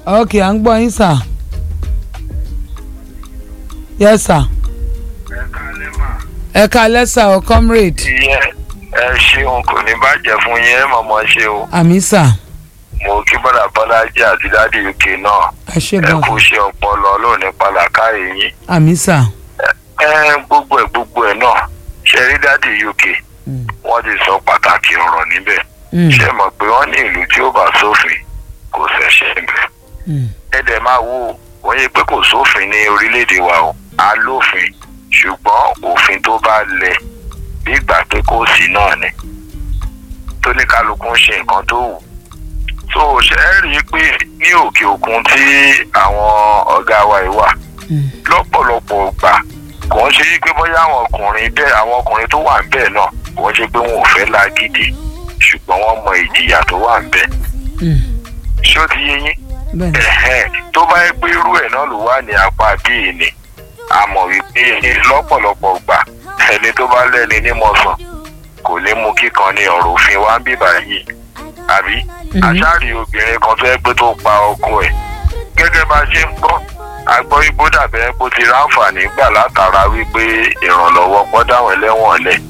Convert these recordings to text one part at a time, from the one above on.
ok à ń gbọ́ yín sà yes sà ẹ kalẹ́ sà ọ comrade ìyẹn ẹ ṣeun kò ní bàjẹ́ fún yín ẹ mọ̀mọ́ ṣe o àmì sà mo kí bọ́dà bọ́lájí àti dádì uk náà ẹ ṣe ẹ gan kú ṣe ọpọlọ lónìí pàlàkà yìí àmì sà ẹ gbogbo ẹ gbogbo ẹ náà ṣe rí dádì uk Mm. wọ́n ti sọ pàtàkì ọ̀rọ̀ níbẹ̀ Mm, ṣe mọ̀ pé wọ́n ní ìlú tí ó bá sófin kò ṣẹ̀ṣẹ̀ níbẹ̀ mm, ẹ dẹ̀ máa wo wọ́n yẹ pé kò sófin ní orílẹ̀-èdè wa o a lófin ṣùgbọ́n òfin tó bá lẹ̀ bí ìgbà pé kò sí náà ni tó ní kálukú ń ṣe nǹkan tó wù so ṣe é rí i pé ní òkè òkun tí àwọn ọ̀gá wa yìí wà mm, lọ́pọ̀lọpọ̀ gbà kò ń ṣe yí pé bóyá àwọn ọkùnrin bẹ́ẹ̀ àwọn ọkùnrin tó wà ń bẹ́ẹ̀ náà kò ń ṣe pé wọn ò fẹ́ lágídí ṣùgbọ́n wọ́n mọ ìjìyà tó wà ń bẹ́ẹ̀ mm. ṣé ó ti yé yín bẹ́ẹ̀ ni ẹ̀hẹ́n tó bá yẹ pé irú ẹ̀ náà ló wà ní apá bíi ni a mọ̀ wípé lọ́pọ̀lọpọ̀ gbà ẹni tó bá lẹ́ni nímọ̀sán kò ní mú kíkan ní ọ̀rọ̀ òfin wa ń bíbà yìí àbí Mhm. àṣàrí obìnrin kan tó yẹ pé tó pa ọkọ ẹ̀ gẹ́gẹ́ bá a ṣe ń gbọ́ agbọ́ igbó dàbẹ́ pé ó ti ráǹfààní gbà látara wípé ìrànlọ́wọ́ pọ́dáwọn ẹlẹ́wọ̀n lẹ̀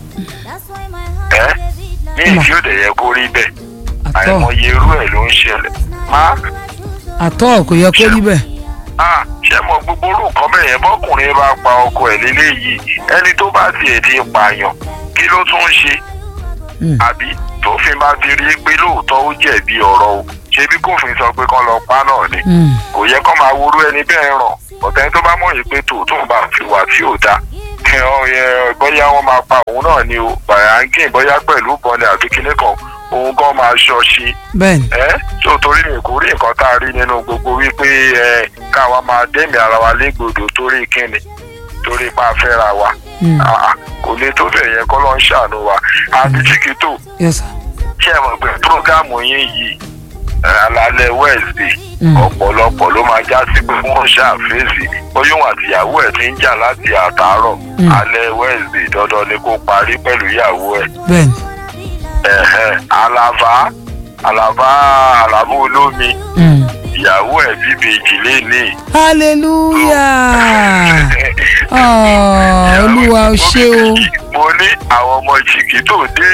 ẹ́ ní ìdí òde yẹ kó rí bẹ́ẹ̀ àtọ́ àìmọye irú ẹ̀ ló ń ṣẹlẹ̀ má àtọ́ kò yẹ kó rí bẹ́ẹ̀ ah ṣé mo gbogbo orú nǹkan bẹ́ẹ̀ yẹn bọ́kùnrin bá pa ọkọ ẹ̀ léléyìí ẹni tó bá tiẹ̀ di pààyàn kí ló tún ń ṣe Mm, àbí tófin bá ti rí i pé lóòótọ́ ó jẹ̀bi ọ̀rọ̀ o ṣebí kófin sọ pé kán lọ pa náà ni mm, kò yẹ kán máa worú ẹni bẹ́ẹ̀ ràn ọ̀tẹ́ni tó bá mọ̀ yìí pé tòótọ́ bá fi wà tí ò da bóyá wọ́n máa pa òun náà ni o bàyáńgìn bóyá pẹ̀lú bọ́ni àbí kíní kan òun gan máa ṣọ́ọ̀ṣì bẹ́ẹ̀ ni ẹ tó torí mi kò rí nǹkan tá a rí nínú gbogbo wípé ẹ káwa máa dẹ́mi ara wa légbodò torí kíni torí pa fẹ́ra wa Mm, Ah, kò lè tó bẹ̀ yẹn kọ́ ló ń ṣàánú wa àti chiquito yes sà ṣé ẹ mọ̀ pé prógámù yín yìí ẹ, alálẹ̀ wednesday Mm. ọ̀pọ̀lọpọ̀ ló máa já sí pé wọ́n ṣàfẹ́sì bóyún àtìyàwó ẹ̀ ti ń jà láti àtàárọ̀ Mm. alẹ́ wednesday dandan ni kó parí pẹ̀lú ìyàwó ẹ̀ bẹ́ẹ̀ ni ẹ̀hẹ́n àlàbá àlàbá àlàbá olómi Mm. ìyàwó ẹ̀ bíbejì léni. hallelujah Ah, olúwa o ṣé o mo ní àwọn ọmọ jìgì tó dé.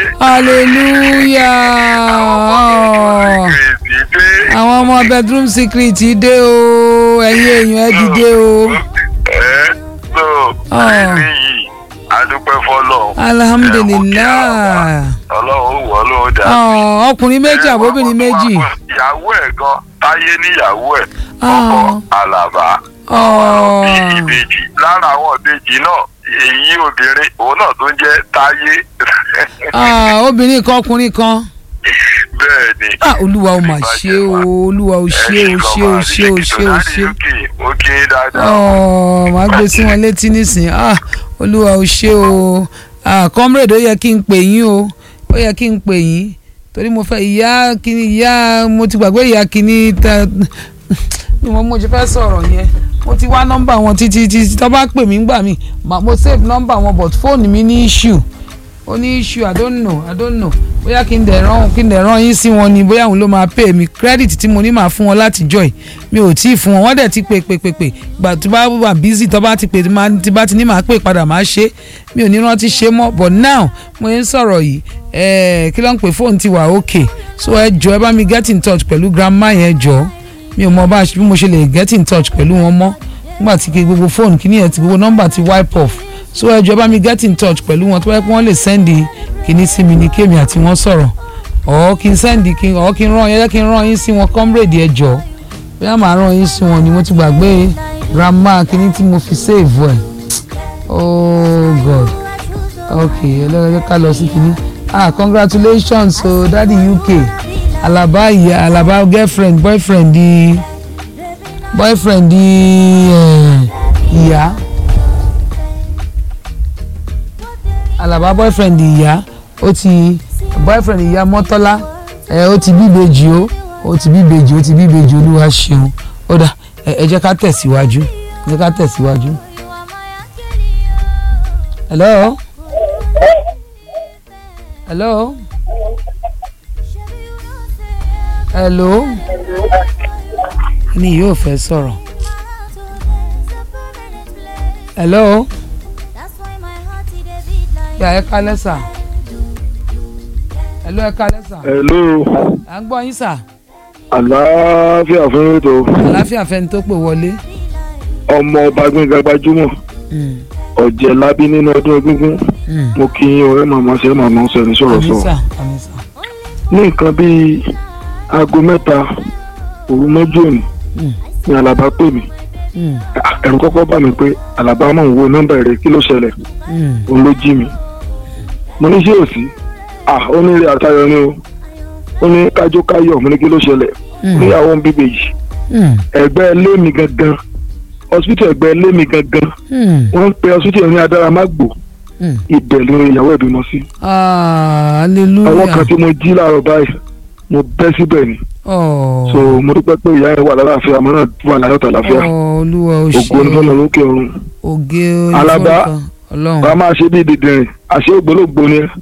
hallelujah kèsì dé. àwọn ọmọ bedroom secret dé o ẹ̀yin èèyàn ẹ dìde o ẹ so Ah. eléyìí adúpẹ́ fọlọ́. alhamdulilayi ọlọ́run ó wọ́ ló dá. Ah, ọkùnrin méjì àbóbìnrin méjì ìyàwó ẹ̀ gan táyé níyàwó ẹ̀ Ah. ọkọ àlàbá. Ah. bí ìbejì lára àwọn ìbejì náà èyí obìnrin òun náà tó ń jẹ́ táyé. Ah, obìnrin kan ọkùnrin kan bẹ́ẹ̀ ni. Ah, olúwa o mà ṣe o olúwa o ṣe o ṣe o ṣe o ṣe o ṣe ó ké dáadáa. ọ màá gbé sí wọn létí nísìn ah olúwa o ṣe o ah comrade ó yẹ kí n pè yín o ó yẹ kí n pè yín torí mo fẹ́ ìyá kìíní ìyá mo ti gbàgbé ìyá kìíní tẹ mi mo mo ṣe fẹ́ sọ̀rọ̀ yẹn mo ti wá nọ́mbà wọn títí títí tó bá pè mí gbà mí mà- mo save nọ́mbà wọn but fóònù mi ní issue ó ní issue i don't know i don't know bóyá kí n dẹ̀ rán kí n dẹ̀ rán yín sí wọn ni bóyá òun ló máa pay mi credit tí mo ní máa fún wọn láti joy mi ò tí ì fún wọn wọ́n dẹ̀ ti pè pè pè pè gbà tó bá wà busy tó bá ti pè máa- tí bá ti ní máa pè padà máa ṣe mi ò ní rántí ṣe mọ́ but now mo ń sọ̀rọ̀ yìí ẹ̀ẹ́ kí ló ń pè fóònù ti wà okay so ẹ jọ ẹ bá mi get in touch pẹ̀lú grandma yẹn jọ mi ò mọ bá bí mo ṣe lè get in touch pẹ̀lú wọn mọ́ nígbà tí kí gbogbo fóònù kí nìyẹn ti gbogbo nọ́mbà ti wipe off so ẹ jọ bá mi get in touch pẹ̀lú wọn tó bá yẹ kí wọ́n lè sẹ́ndì kíní sí mi ní kémi àti wọ́n sọ̀rọ̀ ọ̀ kí n sẹ́ndì kí ọ̀ kí n rán yẹ kí n rán yín sí wọn comrade ẹ jọ bóyá màá rán yín sí wọn ni mo ti gbàgbé grandma kíní tí mo fi save ẹ̀ oh god ok ẹlẹ́rìí ká lọ sí kíní ah congratulations o so, daddy uk alaba ìyá alaba girlfriend boyfriend di boyfriend di eh, ìyá alaba boyfriend ìyá ó ti boyfriend ìyá mọ́tọ́lá ẹ ó ti bíbejì o ó ti bíbejì ó ti bíbejì olúwa ṣeun ó dà ẹ ẹ jẹ́ ká tẹ̀síwájú ẹ jẹ́ ká tẹ̀síwájú. hello hello hello ní yóò fẹ́ sọ̀rọ̀. hello yà ẹ kálẹ́ sà hello ẹ kálẹ́ sà hello à ń gbọ́ yín sà àlàáfíà fún ètò àláfíà fẹ́ni tó pè wọlé. ọmọ ọba gbẹngàn gbajúmọ̀ Mm, ọ̀jẹ̀ lábí nínú ọdún egúngún mm. mo kí yín ọ̀rẹ́ màmá ṣe màmá ń sọ ẹni sọ̀rọ̀ àmì sọ sà àmì sà. ní nǹkan bíi aago mẹ́ta òru mọ́jú òní Mm, ni àlàbá pè mí mm, ẹ̀rù kọ́kọ́ bà mí pé àlàbá mọ̀ ń wo nọ́mbà rẹ̀ kí ló ṣẹlẹ̀ mm. òun ló jí mi mo ní ṣé ò sí à ó ní rí àtayọ ni o ó ní kájó káyọ̀ mo ní kí ló ṣẹlẹ̀ Mm. níyàwó ń bíbè yìí Mm, ẹgbẹ́ ilé mi gangan hospital ẹgbẹ́ ilé mi gangan mm, wọ́n ń pe hospital ní adáramágbò mm. ibẹ̀ ló ń ìyàwó ẹ̀ bímọ sí. Ah, àwọn kan hallelujah. tí mo jí láàárọ̀ báyìí mo bẹ́ síbẹ̀ ni Oh, so mo dúpẹ́ pé ìyá yẹn wà lálàáfíà mo náà wà láyọ̀ tàlàáfíà oh, olúwa ò ògo ní fọlọ́ ṣe lókè ọ̀run. oge Alaba. onífọ̀ọ́kan ọlọ́run. wàá máa ṣe bí dìdìrín àṣé ògbólógbò ni ẹ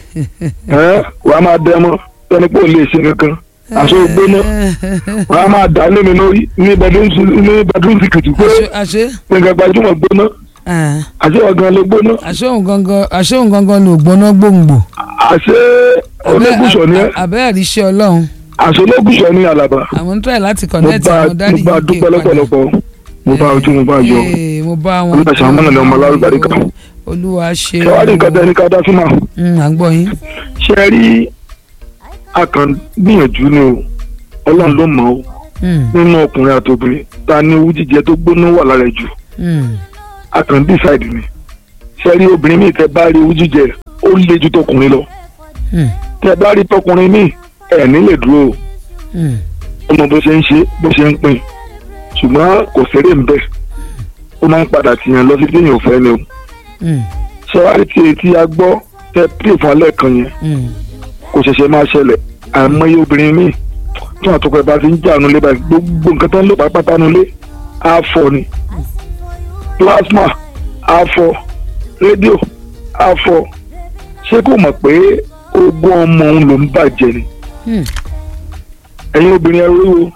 ẹ wàá máa dẹ mọ́ sẹ́ni pé ò lè ṣe kankan àṣé ògbóná wàá máa dà lé mi lórí ní bedroom ní bedroom secret pé Àṣé- àṣé gbẹ̀ngàn gbajúmọ̀ gbóná ah, àṣé ọ̀gán ló gbóná àṣé òun gangan àṣé òun gangan ni ògbóná gbòǹgbò. àṣé ológùsọ̀ ni ẹ àbẹ́ àríṣẹ́ ọlọ́run àṣé ológùsọ̀ ni àlàbà àwọn ń try láti mo connect bá àwọn mo dáàdi bá UK dúpẹ́ lọ́pọ̀lọpọ̀ mo bá ojú mo bá yọ Ee, mo bá wọn. Olúwa ṣàánú mọ́nà ni ọmọ alárúgbárí kan. olúwa ṣe. ṣé wàá rí nǹkan tẹ́ ní ká dá sí màá Mm, à ń gbọ́ yín. ṣe é rí akàn gbìyànjú ni o ọlọ́run ló mọ̀ ọ́ Mm, nínú ọkùnrin àti obìnrin ta ni owó jíjẹ tó gbóná wà lára ẹ̀ jù mm, akàn decide ni ṣe rí obìnrin míì tẹ́ bá rí owó jíjẹ ó le ju tọkùnrin lọ mm, tẹ́ bá rí tọkùnrin míì ẹ̀ ní lè dúró o mm. ọmọ bó ṣe ń ṣe bó ṣe ń pín ṣùgbọ́n kò ṣeré ń bẹ̀ ó máa ń padà tìyàn lọ sí téèyàn ò fẹ́ ni o Mm, ṣé wàá rí tí etí a gbọ́ tẹ́ pè fún alẹ́ kan yẹn mm. kò ṣẹ̀ṣẹ̀ máa ṣẹlẹ̀ àìmọye obìnrin míì tí wọn àtọkọ ẹ̀ bá ti ń jà nulẹ̀ báyìí gbogbo nǹkan tó ń lò pátápátá nulẹ̀ á fọ́ ni plasma á fọ́ rédíò á fọ́ ṣé kò mọ̀ pé ogún ọmọ òun ló ń bàjẹ́ ni Hmm. ẹ̀yin obìnrin ẹrú o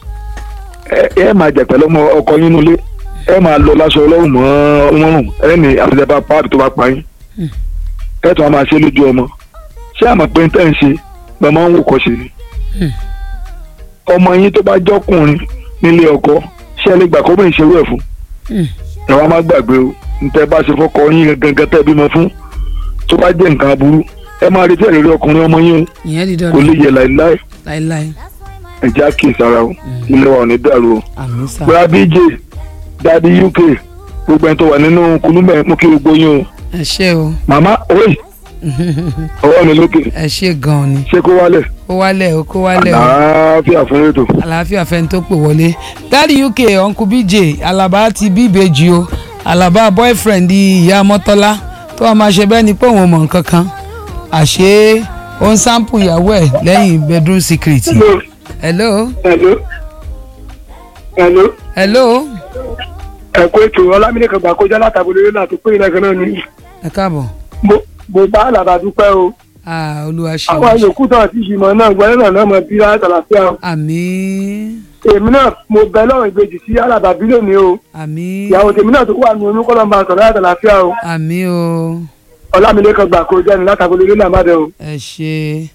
ẹ ẹ máa jà pẹ̀lú ọmọ ọkọ yín nulẹ̀ ẹ máa lọ láṣọ ọlọ́run mọ́ ọmọrùn ẹ ní àfẹsẹ̀bá páàdì tó bá pa yín Hmm. ẹ tún á máa ṣe lójú ọmọ ṣé àmọ̀ pé ń tẹ̀ ń ṣe lọ́mọ ń wò kọ́ ṣe ni Hmm. ọmọ yín tó bá jọkùnrin nílé ọkọ ṣé ẹ lè gbà kó bẹ́ẹ̀ ṣerú ẹ̀ fún Hmm. ẹ wá má gbàgbé o ntẹ bá ṣe fọkọ yín gangan tẹ́ bímọ fún tó bá jẹ́ nǹkan aburú ẹ máa retí ẹ̀rẹ́rẹ́ ọkùnrin ọmọ yín o ìyẹn di kò lè dandan yẹ láìláì láéláé ẹ jẹ́ àkíyèsí ara o ilé wa ò ní dàrú o àmì sà bóyá bj dadi uk gbogbo ẹni tó wà nínú kulúmẹ̀ mú kí gbogbo yín o ẹ ṣé o màmá oye ọwọ́ mi lókè ẹ ṣé gan ni ṣé kó wálẹ̀ kó wálẹ̀ o kó wálẹ̀ o àlàáfíà fún ètò. àlàáfíà fẹ́ni tó pè wọlé dáàdi uk uncle bj alaba ti bí ìbejì o alaba boyfriend ìyá mọ́tọ́lá tó wàá máa ṣe bẹ́ẹ̀ ni pé òun ò mọ̀ nǹkan kan àṣé ó ń sáǹpù ìyàwó ẹ̀ lẹ́yìn bedroom secret hello hello hello hello ẹ̀kọ́ ètò ọlámídé kan gbà kọjá látàbọ̀lẹ̀ yóò láti pé ìrẹ́kan náà ni ẹ káàbọ̀ mo mo bá àlàbà dúpẹ́ o ah olúwa ṣe àwọn yòókù tó àti ìgbìmọ̀ náà gbọ́dọ̀ náà náà mọ̀ bí látàlàfíà o àmín èmi náà mo bẹ lọ́rùn ìbejì sí àlàbà bílẹ̀ mi o àmín ìyàwó tèmi náà tó wà ní oyún kọ́lọ́ máa sọ̀rọ̀ látàlàfíà o àmín o ọlámídé kan gbà kọjá ní látàbọ̀lẹ̀ yóò lámàdẹ o. ẹ ṣe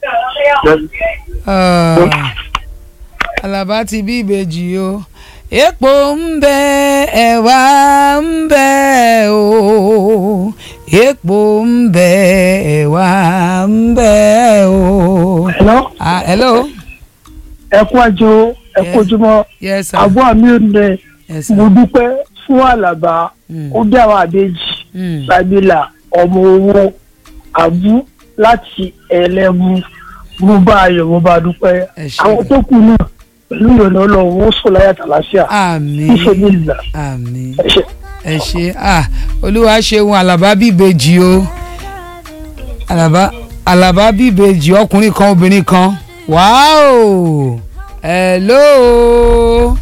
Ah, alaba ti bí ìbejì o epo ń bẹ ẹ̀wà ń bẹ o epo ń bẹ ẹ̀wà ń bẹ o. hello ah hello ẹ kú àjò ẹ kú ojúmọ́ yes sir àbọ̀ àmì òde yes sir mo dúpẹ́ fún àlàbà Mm. ó bí àwọn àbejì Mm. sabila ọmọ owó àbú láti ẹlẹ́mu mo bá ayọ̀ mo bá dúpẹ́ Ẹ ṣé. àwọn tó kù náà pẹ̀lú ìrọ̀lẹ́ ọlọ́run ó sọ láyà tàlàṣíà àmín níṣẹ́ ní ìlà àmín ẹ ṣé. ẹ ṣe ah olúwa ṣeun alaba bíbejì o alaba alaba bíbejì ọkùnrin kan obìnrin kan wáò hello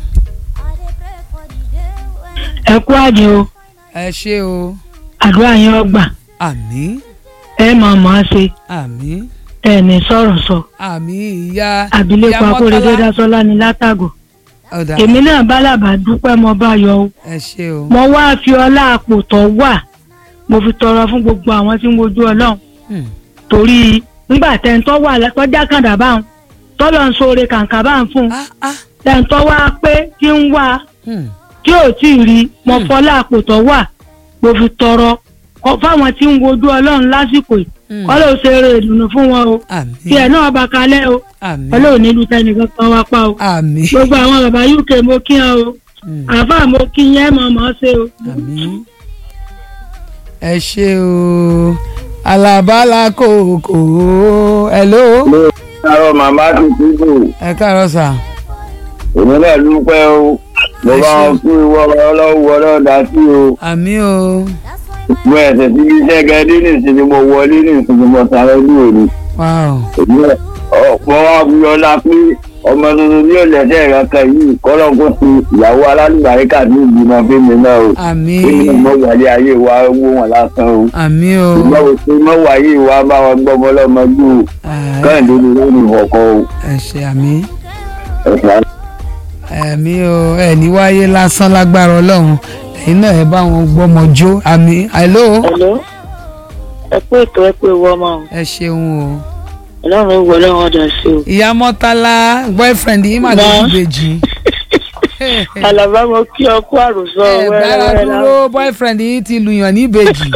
ẹ kú àjò ẹ ṣe o àdúrà yẹn ọgbà àmín ẹ máa mọ̀ ọ́ ṣe àmín ẹ ní sọ̀rọ̀ sọ àmín ìyá abilékọ ìyá akóredé Mọ́kọ́lá. dasọ́lá ní látàgò ọ̀dà èmi náà bá làbà dúpẹ́ mo bá yọ o ẹ ṣe o mo wá fi ọlá àpò tó wà mo fi tọrọ fún gbogbo àwọn tí ń wojú ọlọ́run Hmm. torí nígbà tẹ́ńtọ́ wà tọ́jà kàdà báwọn tọ́lọ̀ ń sóore kàǹkà bá ń fún un ah ah tẹ́ńtọ́ wá pé tí ń wá hmm. tí ò tí ì rí mo Hmm. fọlá àpò tó wà mo fi tọrọ kọ fáwọn tí ń wojú ọlọ́run lásìkò yìí Hmm. ọlọ́run ṣe eré ìdùnnú fún wọn o tí ẹ̀ àmín náà bá kalẹ̀ o àmín ọlọ́run nílùú tẹnìkan kan wá pa o àmín gbogbo àwọn bàbá uk mo kí wọn o Hmm. àáfàá mo kí yẹn mọ̀ mọ́ ṣe o. àmín ẹ ṣe o alabala kòkó hello Àrò màmá ti kúrò, ẹ káàárọ̀ sà èmi náà dúpẹ́ o. Mo Ẹ bá ṣé. wọn kú ìwọ ọlọ́wọ́ ọlọ́dà sí o. àmín o Mo ẹ̀sẹ̀ tí iṣẹ́ gẹ́dé nìsín ni mo wọlé nìsín ni mo sáré ní òní. wow Èmi náà ọ̀pọ̀ wa fi ọlá pé ọmọ tuntun ní òlẹ̀sẹ̀ ìrànkà yìí kọ́lọ́ kó ti ìyàwó alálùbáríkà ní ìgbìmọ̀ fíìmù náà o. àmín Èmi náà mọ̀ wáyé ayé wa wó wọn lásán o. àmín o Ìgbà wo pé mọ̀ wáyé wa bá wọn gbọ́ ọmọlọ́mọdé o. Ah, Káyọ̀dé ni ó ní ìfọ̀kọ́ o. ẹ ṣe àmín Ẹ̀sán ẹ̀mí o ẹ̀ ní wáyé lásán lágbára ọlọ́run ẹ̀yin náà ẹ bá wọn gbọ́mọ jó àmín hello Hello. ẹ pé ètò ẹ pé ìwọ ọmọ ẹ ṣeun o ọlọ́run ó wọlé wọn dà sí o. ìyá mọ́tálá boyfriend yìí mà ló Mọ́. ń bèjì àlàbá mo kí ọ kú àròsọ ẹ bára wẹ́rẹ́wẹ́rẹ́ dúró boyfriend yìí ti lùyàn ní ìbejì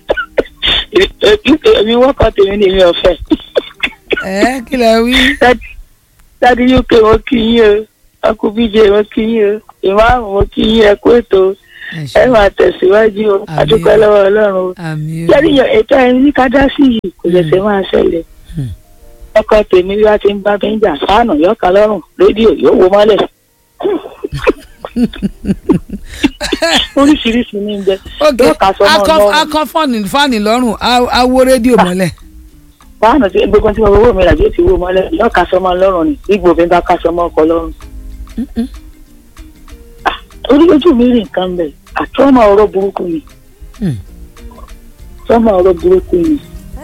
èmi wọ́kọ̀ tèmi ni mi ò fẹ́. ẹ kí lẹ wí dádì uk mo kí yín o ọkùn bíjẹ mo kí yín o ìmáàmù mo kí yín ẹ kú ètò ẹ ẹ ṣe máa tẹ̀síwájú o Àmín. adúpẹ́ lọ́wọ́ ọlọ́run o. àmín o lẹ́yìn yàn ètò ẹni ní ká dá sí yìí kò lẹ̀sẹ̀ máa ṣẹlẹ̀. Hmm. ọkọ tèmi bí wàá ti ń bá mi ń jà fáànù yọ̀ọ̀kan lọ́rùn rédíò yóò wo mọ́lẹ̀. oríṣiríṣi ní bẹ ok yóò kà sọmọ akọ lọ́rùn akọ fọ́ọ̀nì fáànì lọ́rùn á- á wó rédíò mọ́lẹ̀ fáànù tí gbogbo tí mo fowó mi rà yóò ti wo mọ́lẹ̀ yóò kà sọmọ lọ́rùn ni bí gbòmí bá kà sọmọ ọkọ lọ́rùn. Ah, orí ojú mi rí nǹkan bẹ̀ àtọ́mọ ọ̀rọ̀ burúkú ni Hmm. tọ́mọ ọ̀rọ̀ burúkú ni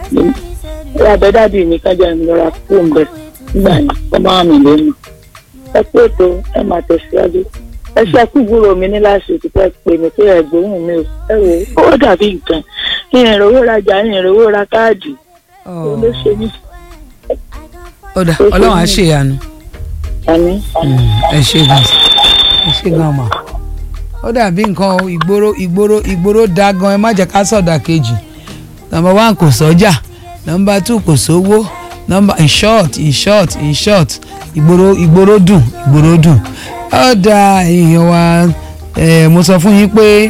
ẹ abẹ́dàbí mi kájà mi lọ́ra fún bẹ̀ nígbà yẹn ó máa mi lẹ́nu ẹ pé ètò ẹ máa tẹ̀síwájú ẹ ṣe àkúgbòrò mi ní láti òtítọ́ pè mí pé ẹ̀gbóhùn mi ò ẹ wò ó dàbí nǹkan ìrìnrówó rajà ìrìnrówó ra káàdì Ọ̀, ló ṣe mí ó dà ọlọ́run á ṣèyanu àní. ẹ ṣe gan ẹ ṣe gan mà ó dàbí nǹkan o, ìgboro ìgboro ìgboro da gan ẹ má jẹ́ ká sọ̀dà kejì nọmba one kò sọ́jà nọmba two kò sówó nọmba in short in short in short ìgboro ìgboro dùn ìgboro dùn ó da èèyàn wa eh, mo sọ fún yín pé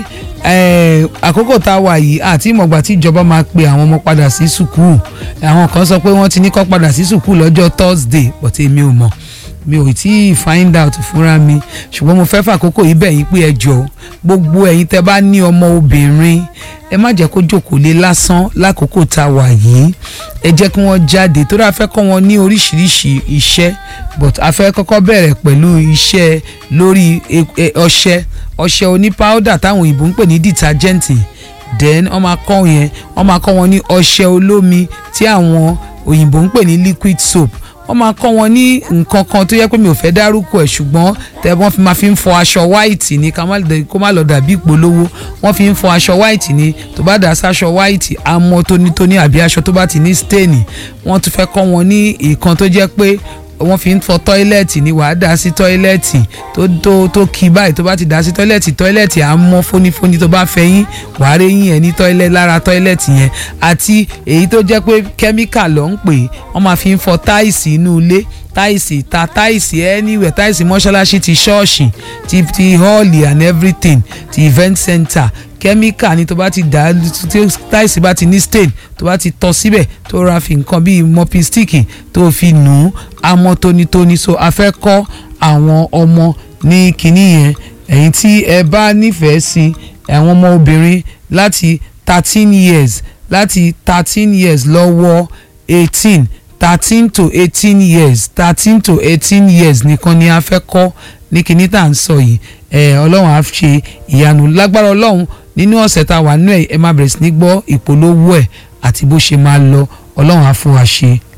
eh, àkókò tá a wà yìí àti ìmọ̀gbà tí ìjọba máa pe àwọn ọmọ padà sí sùkúù àwọn kan sọ pé wọ́n ti ní kó padà sí sùkúù lọ́jọ́ Thursday but èmi ò mọ̀ mi ò tí ì find out fúnra mi ṣùgbọ́n mo fẹ́ fàkókò yìí bẹ̀ yín pé ẹ jọ gbogbo ẹ̀yin tẹ́ bá ní ọmọ obìnrin ẹ má jẹ́ kó jókòó lé lásán lákòókò tá a wà yìí ẹ jẹ́ kí wọ́n jáde torí a fẹ́ kọ́ wọn ní oríṣiríṣi iṣẹ́ but a fẹ́ kọ́kọ́ bẹ̀rẹ̀ pẹ̀lú iṣẹ́ lórí e- e- ọṣẹ ọṣẹ oní powder táwọn òyìnbó ń pè ní detergent then wọ́n máa kọ́ yẹn wọ́n máa kọ́ wọn ní ọṣẹ olómi tí àwọn òyìnbó ń pè ní liquid soap wọ́n máa kọ́ wọn ní nǹkan kan tó yẹ pé mi ò fẹ́ dárúkọ ẹ̀ ṣùgbọ́n tẹ́ wọ́n fi máa fi ń fọ aṣọ white ni ká má lè- kó má lọ dàbí ìpolówó wọ́n fi ń fọ aṣọ white ni tó bá dà sáṣọ white á mọ́ tónítóní àbí aṣọ tó bá ti ní stain wọ́n tún fẹ́ kọ́ wọn ní ìkan tó jẹ́ pé wọ́n fi ń fọ tọ́ílẹ̀tì ni wàá dà sí tọ́ílẹ̀tì tó tó tó kí báyìí tó bá ti dà sí tọ́ílẹ̀tì tọ́ílẹ̀tì á mọ́ fónífóní tó bá fẹ́ yín wàá rí yín ẹ̀ ní tọ́ílẹ̀ lára tọ́ílẹ̀tì yẹn àti èyí tó jẹ́ pé kẹ́míkà ló ń pè é wọ́n máa fi ń fọ táìsì inú ilé táìsì ta táìsì anywhere táìsì mọ́ṣáláṣí ti ṣọ́ọ̀ṣì ti ti hall and everything ti event center kẹ́míkà ni tó bá ti dà á tí táìsì bá ti ní stain tó bá ti tọ́ síbẹ̀ tó ra fi nǹkan bíi mopping stick tó fi nù ú amọ́ tónítóní so a fẹ́ kọ́ àwọn ọmọ ní kinní yẹn ẹ̀yin tí ẹ bá nífẹ̀ẹ́ sí àwọn ọmọ obìnrin láti thirteen years láti thirteen years lọ́wọ́ eighteen thirteen to eighteen years thirteen to eighteen years nìkan ni a fẹ́ kọ́ ní kinní tá à ń sọ yìí ẹ ọlọ́run á ṣe ìyanu lágbára ọlọ́run nínú ọ̀sẹ̀ tá a wà nínú ẹ̀ ẹ máa bẹ̀rẹ̀ sí ní gbọ́ ìpolówó ẹ̀ àti bó ṣe máa lọ ọlọ́run á fún wa ṣe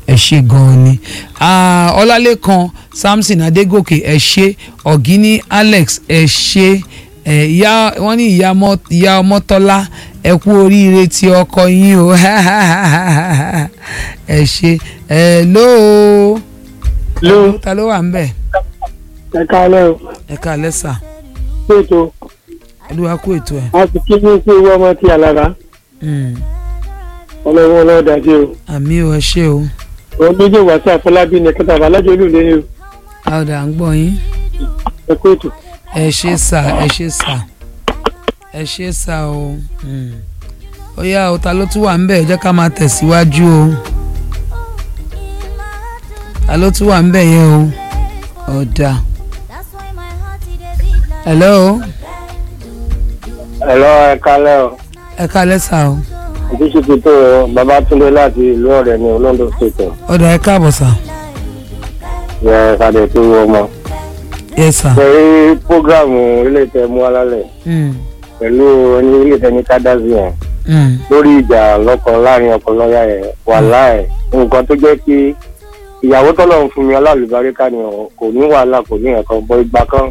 ẹ ṣe gan-an ni Ah, ọlálẹ́kan samson adégòkè ẹ ṣe ọ̀gíní alex ẹ ṣe ẹ ìyá wọ́n ní ìyá ọmọ ìyá ọmọtọ́lá ẹ kú oríire tí ọkọ yín o ẹ ṣe ẹ lóo ló ta ló wà ń bẹ̀ ẹ káalẹ́ o ẹ ká lẹ́sà péjọ olúwa kú ètò ẹ̀ a sì kí ní pé owó ọmọ tí alára Mm, ọlọ́wọ́ ọlọ́dà sí o àmì ò ẹ ṣe o òun méjì wá sí àfọlábí ní kẹta àbálájọ olùlé ni o àwòdà ń gbọ́ yín ẹ kó ètò ẹ ṣe sà ẹ ṣe sà ẹ ṣe sà o Mm. ó yá o ta ló tún wà ń bẹ̀ ẹ jẹ́ ká máa tẹ̀síwájú o ta ló tún wà ń bẹ̀ yẹn o ọ̀dà hello ẹ̀rọ ẹ̀ka lẹ́ o ẹ ká lẹ́sà o ìdíṣe tó babatunde láti ìlú ọ̀rẹ́ ní olóńdó state ọ̀dà ẹ káàbọ̀ sà yẹ kàdé tó wọ ọmọ. yẹ sà ṣe programu ilé ìtẹ́ mú alálẹ̀ Mm, pẹ̀lú ní ilé ìtẹ́ ní kádàzì yẹn mm, lórí ìjà lọ́kọ láàrin ọkọ lọ́yà yẹn wà láì nǹkan tó jẹ́ kí ìyàwó tọ́lọ̀ ń fún mi alálùbáríkà ni ọ̀ kò ní wàhálà kò ní ẹ̀kan bọ́ ìgbà kan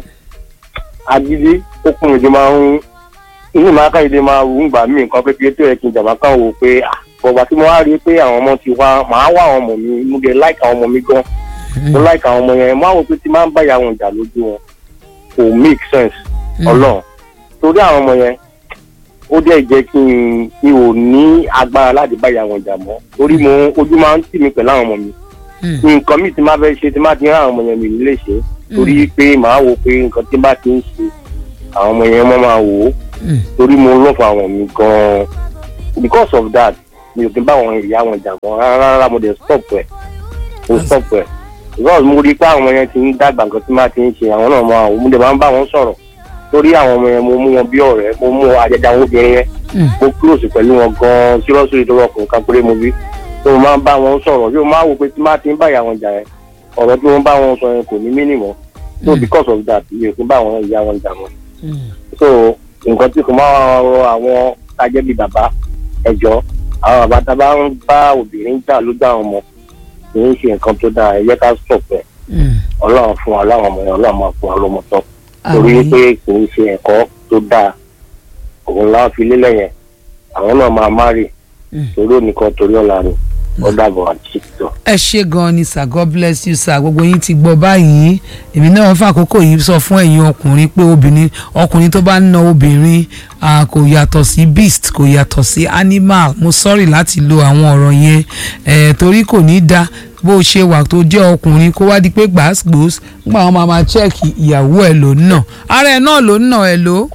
agídí ó kún ìdí máa ń inú ìmáa ká ìdí máa wù ń gbà mí nǹkan kékeré tó yẹ kí n jàmbá kan wò pé ah, bọ̀gbà tí mo wá rí i pé àwọn ọmọ ti wá màá wá àwọn ọmọ mi mo dé láìka àwọn ọmọ mi gan mo láìka àwọn ọmọ yẹn mo á wò pé tí máa ń bá ìyá wọn jà lójú wọn kò make sense mm, ọlọ́run torí àwọn ọmọ yẹn ó dẹ̀ jẹ́ kí n mi ò ní agbára láti bá ìyá wọn jà mọ́ torí mo ojú máa ń tì mí pẹ̀lú àwọn ọmọ mi mm, nǹkan mi ti máa fẹ́ ṣe tí máa ti rán àwọn ọmọ yẹn mi nílé ṣe torí pé màá wò pé nǹkan tí bá ti ń ṣe àwọn ọmọ yẹn mọ́ máa wò ó mm, torí mo lọ́fọ̀ àwọn mi gan-an because of that mi ò kí n bá àwọn ìyá wọn jà mọ́ rárá rárá mo dẹ̀ stop ẹ̀ mo stop ẹ̀ because mo rí i pé àwọn ọmọ yẹn ti ń dàgbà nǹkan tí máa ti ń ṣe àwọn náà máa wò mo dẹ̀ máa ń bá wọn sọ̀rọ̀ torí àwọn ọmọ yẹn mo mú wọn bí ọ̀rẹ́ mo mú àjẹjà àwọn obìnrin yẹn mm, mo close pẹ̀lú wọn gan-an seriously ìdúró ọkùnrin kan péré mo bí tó mo máa ń bá wọn sọ̀rọ̀ yóò máa wò pé tí máa ti ń bá ìyá wọn jà yẹn ọ̀rọ̀ tí wọ́n bá wọn sọ yẹn kò ní mínìmọ̀ so Mm. because of that mi ò kí ń bá àwọn ìyá wọn jà mọ́ mm. so nǹkan tí kò máa rọ àwọn tajẹ́ bíi bàbá ẹ̀jọ́ àwọn bàbá tá a bá ń bá obìnrin jà lójú àwọn ọmọ kì í ṣe nǹkan tó dáa ẹ jẹ́ ká stop ẹ̀ Mm. ọlọ́run fún wa láwọn ọmọ yẹn ọlọ́run máa fún wa lọ́mọ tọ́ torí Àmín. pé kì í ṣe ẹ̀kọ́ tó dáa òun láwọn fi lélẹ̀ yẹn àwọn náà máa má rì Mm. torí òníkan torí ọ̀la rẹ̀ ó dàbọ̀ àti ṣètò. ẹ ṣe gan ni sir god bless you sir gbogbo yín ti gbọ́ báyìí èmi náà fún àkókò yìí sọ fún ẹ̀yin ọkùnrin pé obìnrin ọkùnrin tó bá ń na obìnrin ah, kò yàtọ̀ sí beast kò yàtọ̀ sí animal mo sorry láti lo àwọn ọ̀rọ̀ yẹn eh, torí kò ní da bó o ṣe wà tó jẹ́ ọkùnrin kó wá di pé gbàásgbòs nígbà wọn máa máa chẹ́ẹ̀kì ìyàwó ẹ̀ ló ń nà ara ẹ̀ náà ló ń nà ẹ̀ ló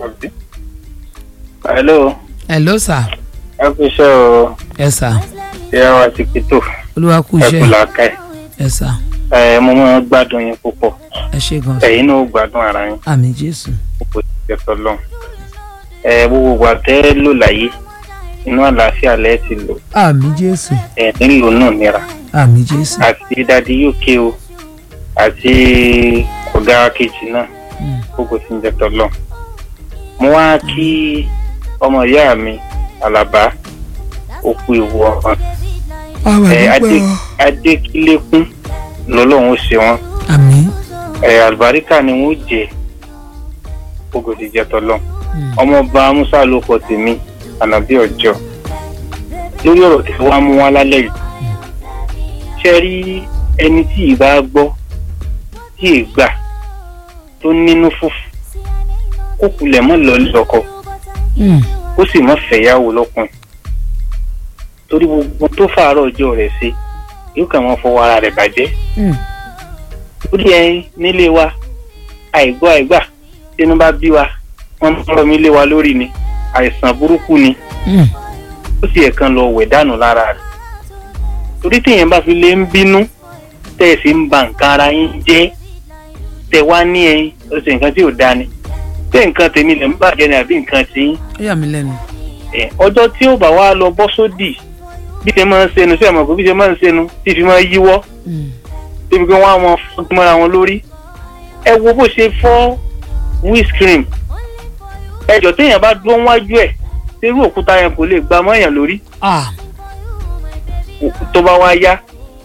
hello ẹ̀ ló sà ẹ kú iṣẹ́ o ẹ̀ sà ẹ wá ti kìtò olúwa kú ẹ kú iṣẹ́ làákàyè ẹ̀ sà ẹ mo máa ń gbádùn yín púpọ̀ ẹ ṣe gan sà ẹ̀yin náà ó gbádùn ara yín àmì jésù púpọ̀ ti tẹ́ lọ. ẹ gbogbo wa tẹ́ lò láyé inú àlàáfíà lẹ́ẹ̀ ti lò àmì jésù ẹ̀ nílò náà nira àmì jésù. àti dadi uk o àti ọ̀gá kejì náà Mm. gbogbo ti ń jẹ́ tọ́lọ̀. mo wá kí ọmọ ìyá mi alaba òkú ìwọ ọmọ àwọn ẹ àdúgbò adé adékílékún lọ́lọ́run ó ṣe wọ́n àmì ẹ àlùbáríkà ni wọ́n jẹ gbogbo ti jẹ́ tọ́lọ̀. Mm. ọmọọba musa ló kọ tèmi ànàbí ọjọ́ lórí ọ̀rọ̀ tí wọ́n á mú wá lálẹ́ yìí ṣe rí ẹni tí ì bá gbọ́ tí ì gbà tó nínú fùfù kó kulẹ̀ mọ́ lọ lọ́kọ Mm. ó sì mọ́ fẹ̀yàwó lọ́kùnrin torí gbogbo tó fàárọ̀ ọjọ́ rẹ̀ ṣe yóò kàn wọ́n fọwọ́ ara rẹ̀ bàjẹ́ Mm. lórí ẹyin nílé wa àìgbọ́ àìgbà tínú bá bí wa wọ́n ń rọ mí lé wa lórí ni àìsàn burúkú ni Mm. ó sì ẹ̀kan lọ wẹ̀ dànù lára rẹ̀ torí téèyàn bá fi lè ń bínú tẹ́ ẹ̀ sì ń ba nǹkan ara yín jẹ́ tẹ́ wá ní ẹyin ó sì nǹkan tí ò dáa ni tẹ́ nǹkan tèmi lè ń bàjẹ́ ni àbí nǹkan tí yín ó yà mí lẹ́nu. ẹ̀ ọjọ́ tí ó bá wá lọ bọ́ sódì bí ṣe máa ń ṣẹnu sí àmọ́ kò bí ṣe máa ń ṣẹnu tí fi máa ń yíwọ́ Mm. débi pé wọ́n á mọ fún mọ́ra wọn lórí ẹ wo bó ṣe fọ́ windscreen ẹjọ́ téèyàn bá dúró wájú ẹ̀ irú òkúta yẹn kò lè gba mọ́yàn lórí ah tó bá wá yá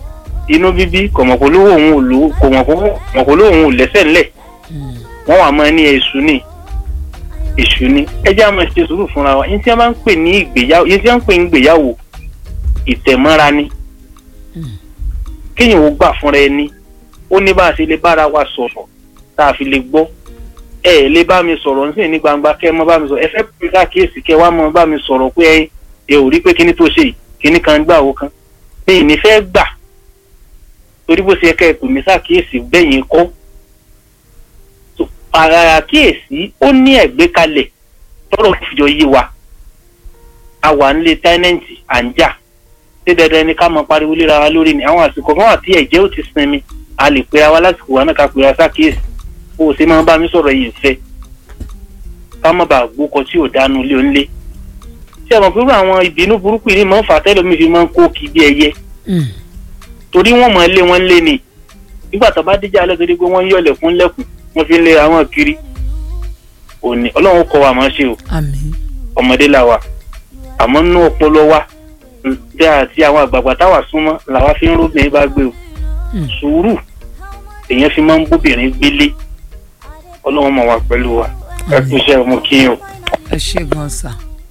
inú bíbí kò mọ̀ pé olówó òun ò lò kò mọ̀ pé mọ̀ pé olówó òun ò lẹ́sẹ̀ ńlẹ̀ Mm. wọ́n wà máa ní èṣù ni èṣù ni ẹ jẹ́ àmọ́ ṣe sùúrù fúnra wa yín tí wọ́n bá ń pè ní ìgbéyàwó yín tí wọ́n ń pè ní ìgbéyàwó ìtẹ̀mọ́ra ni kéèyàn ó gbà fúnra ẹni ó ní bá a ṣe lè bára wa sọ̀rọ̀ tá a fi lè gbọ́ ẹ ẹ lè bá mi sọ̀rọ̀ nísìnyí ní gbangba kẹ́ ẹ mọ́ bá mi sọ̀rọ̀ ẹ fẹ́ pè káàkiri kẹ́ ẹ wá mọ́ bá mi sọ̀rọ̀ pé ẹ ẹ ò rí pé kíní tó ṣe yìí kíní kan gbà ó kan mi ì ní fẹ́ gbà torí bó ṣe yẹ kẹ́ ẹ pè mí sáàkíyèsí bẹ́yìn kọ́ So, ara àkíyèsí ó ní ẹ̀gbékalẹ̀ tọ́rọ̀ fìjọ yé wa a wà nílé tẹ́nẹ̀ǹtì à ń jà ṣé dandan ni ká mọ pariwo léra wa lórí ni àwọn àsìkò kan wà tí ẹ̀jẹ̀ ò ti sinmi a lè pera wa lásìkò wa náà ká pera sákìyèsí bó o ṣe máa ń bá mi sọ̀rọ̀ yìí fẹ́ ká má bàa gbókọ tí ò dánú ilé onílé ṣé ẹ mọ̀ pé irú àwọn ìbínú burúkú yìí máa ń fà tẹ́lómi fi máa ń kó kí bí ẹyẹ Mm. torí wọ́n mọ̀ lé wọn lé ni nígbà tó bá díjà alẹ́ torí pé wọ́n ń yọ̀lẹ̀ fún lẹ́kùn wọ́n fi ń lé àwọn kiri òní ọlọ́run kọ́ wa máa ṣe o àmín ọmọdé la wa àmọ́ nínú ọpọlọ wa tí àti àwọn àgbààgbà táwa súnmọ́ làwa fi ń róbìnrin bá gbé o Mm. sùúrù èèyàn fi máa ń bóbìnrin gbélé ọlọ́run mọ̀ wá pẹ̀lú wa ẹ kú iṣẹ́ ọmọ kíyàn o. ẹ ṣe gan sa.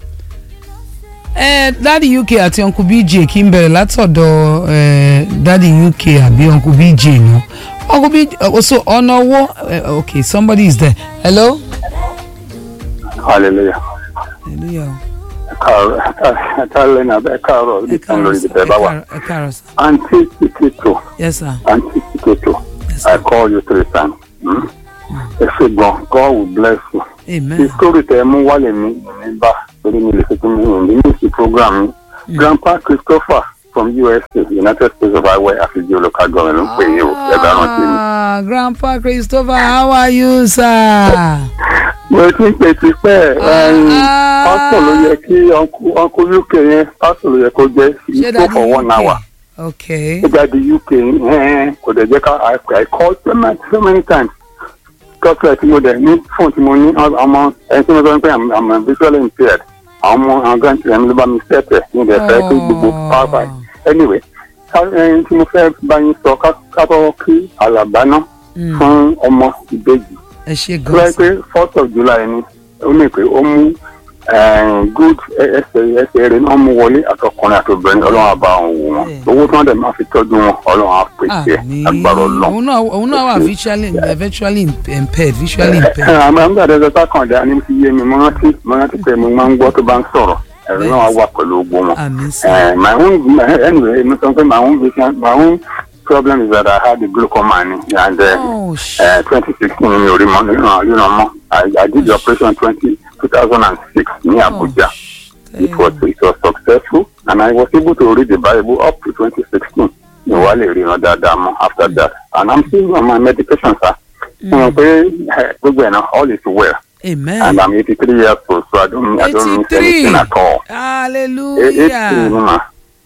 ẹ dádì uk àti uncle bj kí n bẹ̀rẹ̀ látọ̀dọ̀ ẹ dádì uk àbí uncle bj nù uncle bj oh, so ọ̀nà owó uh, okay somebody is there hello. hallelujah hallelujah káàárọ̀ káàárọ̀ náà bẹ́ẹ̀ káàárọ̀ ẹ ibi kan káàárọ̀ lórí sir, ibi tẹ́ ẹ bá wà. káàárọ̀- ẹ káàárọ̀ sir. aunty tiketo yes sir. aunty tiketo yes i sir. call you three times. Hmm? ẹ ṣe gan god will bless you. amen. the story tẹ mú wálé mi ní bá torí mi lè fi tún mi ní ní sí program mi. grandpa christopher from usa united states of iowa àfijì local government ló ń pè yín o ẹ bá rántí mi. Ah, grandpa christopher how are you sir. mo ti ń pè ti pẹ́ Ah. pásítọ̀ ló yẹ kí uncle uk yẹn pásítọ̀ ló yẹ kó jẹ́ ṣé ìfò for one hour. okay. nígbà di uk ẹ̀ẹ́n kò dẹ̀ jẹ́ ká I- i call so many so many times doctor tí mo dẹ̀ ní fóònù tí mo ní ọmọ ẹni tí mo sọ pé i'm I'm visually impaired àwọn ọmọ àwọn grandchildren mi ló bá mi sẹ́tẹ̀ ní ìdẹ̀ fẹ́ pé gbogbo power by anyway ká- ẹni tí mo fẹ́ bá yín sọ ká ká bọ́ kí àlàbá náà Mm. fún ọmọ ìbejì ẹ ṣe tó wáyé gan pé fourth of july ni ó ní pé ó mú eh, good ẹsẹ̀ ẹsẹ̀ rẹ̀ náà mú wọlé àtọkùnrin àtobìnrin ọlọ́run àbá òun wò wọn Bẹ́ẹ̀. owó tí wọ́n dẹ̀ máa fi tọ́jú wọn ọlọ́run á pèsè àmín agbára ọlọ́run. òun náà òun náà wà visually eh, virtually impaired visually impaired. àmọ́ nígbà tó ṣe kàndá ni mo ti yé mi mo rántí mo rántí pé mo máa ń gbọ́ tó bá ń sọ̀rọ̀ ẹ̀rọ náà wà pẹ̀lú ogbó wọn. àmín sí. Eh, my own anyway mo sọ pé my own vision my own problem is that I had a glaucoma ni and uh, oh sh uh, 2016 ni orí mọ nínú nínú ọmọ I, I did the operation 20, 2006 ní Abuja. oh, it was it was successful and I was able to read the Bible up to 2016. Mi wá lè ríran dáadáa mọ́ after that and I'm still on my medication sir. Mo mọ̀ pé eh, gbogbo ẹ̀ náà all is well amen. and I'm 83 years old so I don't I don't miss 83. anything at all. Eighty ni hallelujah. ma.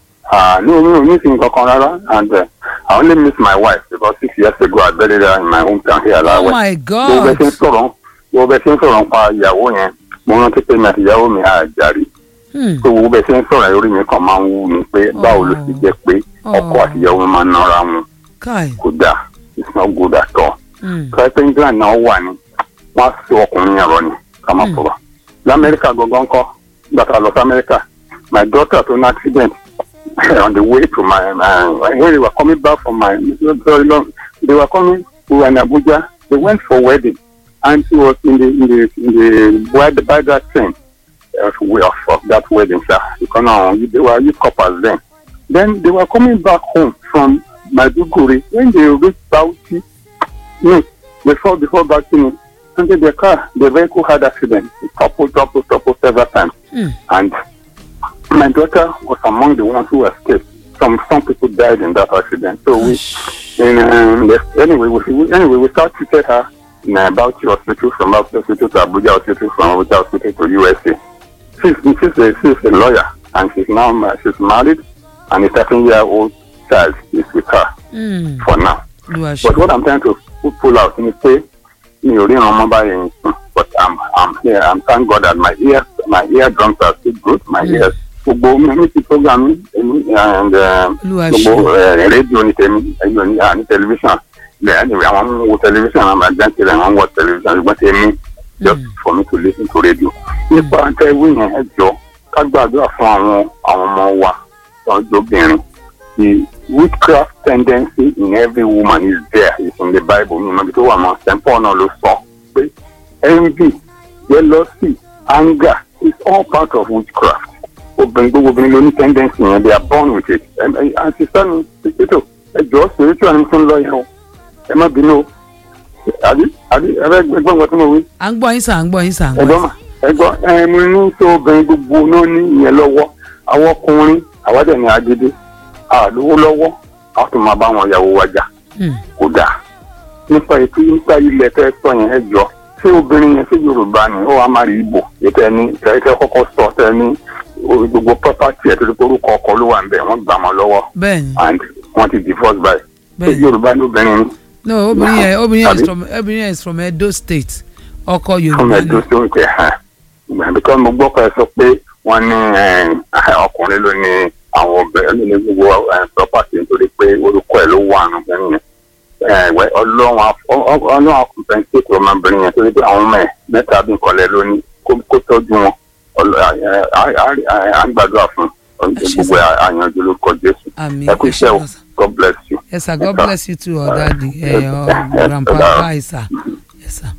Ah, no, no, missing kankan rárá and uh, I only miss my wife because six years ago I buried her in my hometown here oh Alawe. my Bó bẹ god. ṣe ń sọ̀rọ̀ bó bẹ ṣe ń sọ̀rọ̀ nípa ìyàwó yẹn mo rántí pé mi àti ìyàwó mi àjàrí. Hmm. tó wo bẹ́ẹ̀ ṣe ń sọ̀rọ̀ orí mi kan máa ń wú mi pé báwo ló ti jẹ́ pé ọkọ Oh. àti ìyàwó máa ń nara wọn kai. kò dáa it's not good at all. Hmm. sọ pé england náà wà ní wọ́n á so ọkùnrin yẹn rọ ni ká máa sọ̀rọ̀. lamẹ́ríkà gangan kọ́ nígbà tá a lọ sí amẹ́ríkà my daughter tó ní accident on the way to my my when they were coming back from my very long they were coming we were in abuja they went for wedding and she was in the in the in the by, by that train uh, way of, of that wedding sir because now they were youth couples then then they were coming back home from maiduguri when they reached bauchi no before before bauchi under their car the vehicle had accident it toppled toppled toppled several times Hmm. and my daughter was among the ones who escaped some some people died in that accident so we and um, yes, anyway, we, we anyway we start treated her in uh, Bauchi Hospital from Bauchi Hospital to Abuja Hospital from Abuja Hospital to USA. She's she's a, she's a lawyer and she's now ma- she's married and a 13 year old child is with her Hmm. for now. Olúwa ṣe. But what I'm trying to pu- pull out is say mi ò ríran ọmọ báyìí nìkan but I'm I'm here I'm thank God that my ears my eardrums are still good my Mm. ears gbogbo mímísì program mi èmi and Olúwa gbogbo ṣe. eh, rédíò ní tèmi rédíò ní ah, ní tẹlifíṣàn bẹ́ẹ̀ ni àwọn ń wo tẹlifíṣàn àwọn àjáǹtì rẹ̀ wọ́n ń wọ tẹlifíṣàn ṣùgbọ́n tèmi just for me to listen to radio. nípa tẹ́wé yẹn ẹ jọ ká gbàdúrà fún àwọn àwọn ọmọ wa ọjọ́bìnrin the witchcraft tendency in every woman is there is in the bible mi mọ̀bí tó wà mọ́ st paul náà ló sọ pé envy jealousy anger is all part of witchcraft obìnrin gbogbo obìnrin ló ní tendency yẹn they are born with it àti sani pípẹ́tò ẹ jọ spiritual ni fún lọ́yẹ̀ o ẹ má bínú o àbí àbí ẹ bẹ gbọ́n nǹkan tí mo wí à ń gbọ́ yín sà à ń gbọ́ yín sà à ń gbọ́ ẹ̀gbọ́n yín mà ẹ̀gbọ́n ẹ mo ní tó obìnrin gbogbo náà ní ìyẹn lọ́wọ́ àwọn ọkùnrin àwádẹ ní agídé àlówó lọ́wọ́ a tún máa bá wọn yàwó wa jà Hmm. kò dáa nípa ètò nípa ilẹ̀ tẹ́ sọ yẹn ẹ jọ ṣé obìnrin yẹn ṣé yorùbá ni ó wàá má rí ibò ètò ẹni tẹ́ kọ́kọ́ sọ tẹ́ ní orí gbogbo property ẹ̀ tó ti orúkọ ọkọ ló wà ń bẹ̀ wọ́n gbà mọ́ lọ́wọ́ bẹ́ẹ̀ ni and wọ́n ti divorce by ṣé bẹ́ẹ̀ ni yorùbá ní obìnrin ni no obìnrin yẹn obìnrin yẹn is Àbí? from obìnrin yẹn is from Edo State ọkọ fún Yorùbá ni ẹdún tó ń tẹ hàn because mo gbọ́ pé ẹ sọ pé wọ́n ní eh, ọkùnrin ló ní àwọn obìnrin ló ní gbogbo eh, property nítorí pé orúkọ ẹ̀ ló wà nù bẹ́ẹ̀ yẹn Eh, wẹ́, ọlọ́run á- ọ- ọ- ọlọ́run á compensate ọmọbìnrin yẹn torí pé àwọn ọmọ ẹ̀ mẹ́ta bí nǹkan lẹ̀ ló ní kó- kó tọ́jú wọn Ọlọ́- eh, á- á- á- á ń gbàdúrà fún ṣé gbogbo àyànjú lórúkọ jésù àmì ẹ kú iṣẹ́ o god bless you. yes sir god bless you too or daddy eh, or grandpa bye sir yes sir.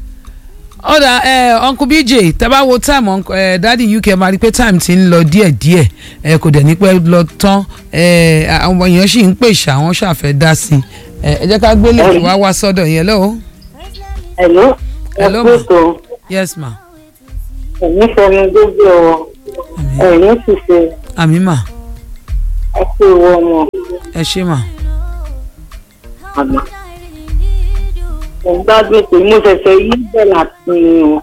ọ̀dà eh, uncle bj tẹ́ bá wo time uncle, eh, daddy uk máa rí i pé time ti ń lọ díẹ̀díẹ̀ eh, kò dẹ̀ ní pẹ́ lọ tán eh, àwọn èèyàn sì ń pè ṣá àwọn ṣàfẹ́ dá sí i Eh, ẹ jẹ́ ká gbélé kí wá wá sọ́dọ̀ yẹn lọ́wọ́ Hello. Hello, ẹ ma. kú ètò yes ma ẹ̀mí fẹmi gbogbo ọ ẹ̀mí ṣiṣẹ́ àmì mà ẹ kú ìwọ ọmọ ẹ ṣé mà àgbà. mo gbádùn pé mo ṣẹ̀ṣẹ̀ yí bẹ́ẹ̀ láti ní o.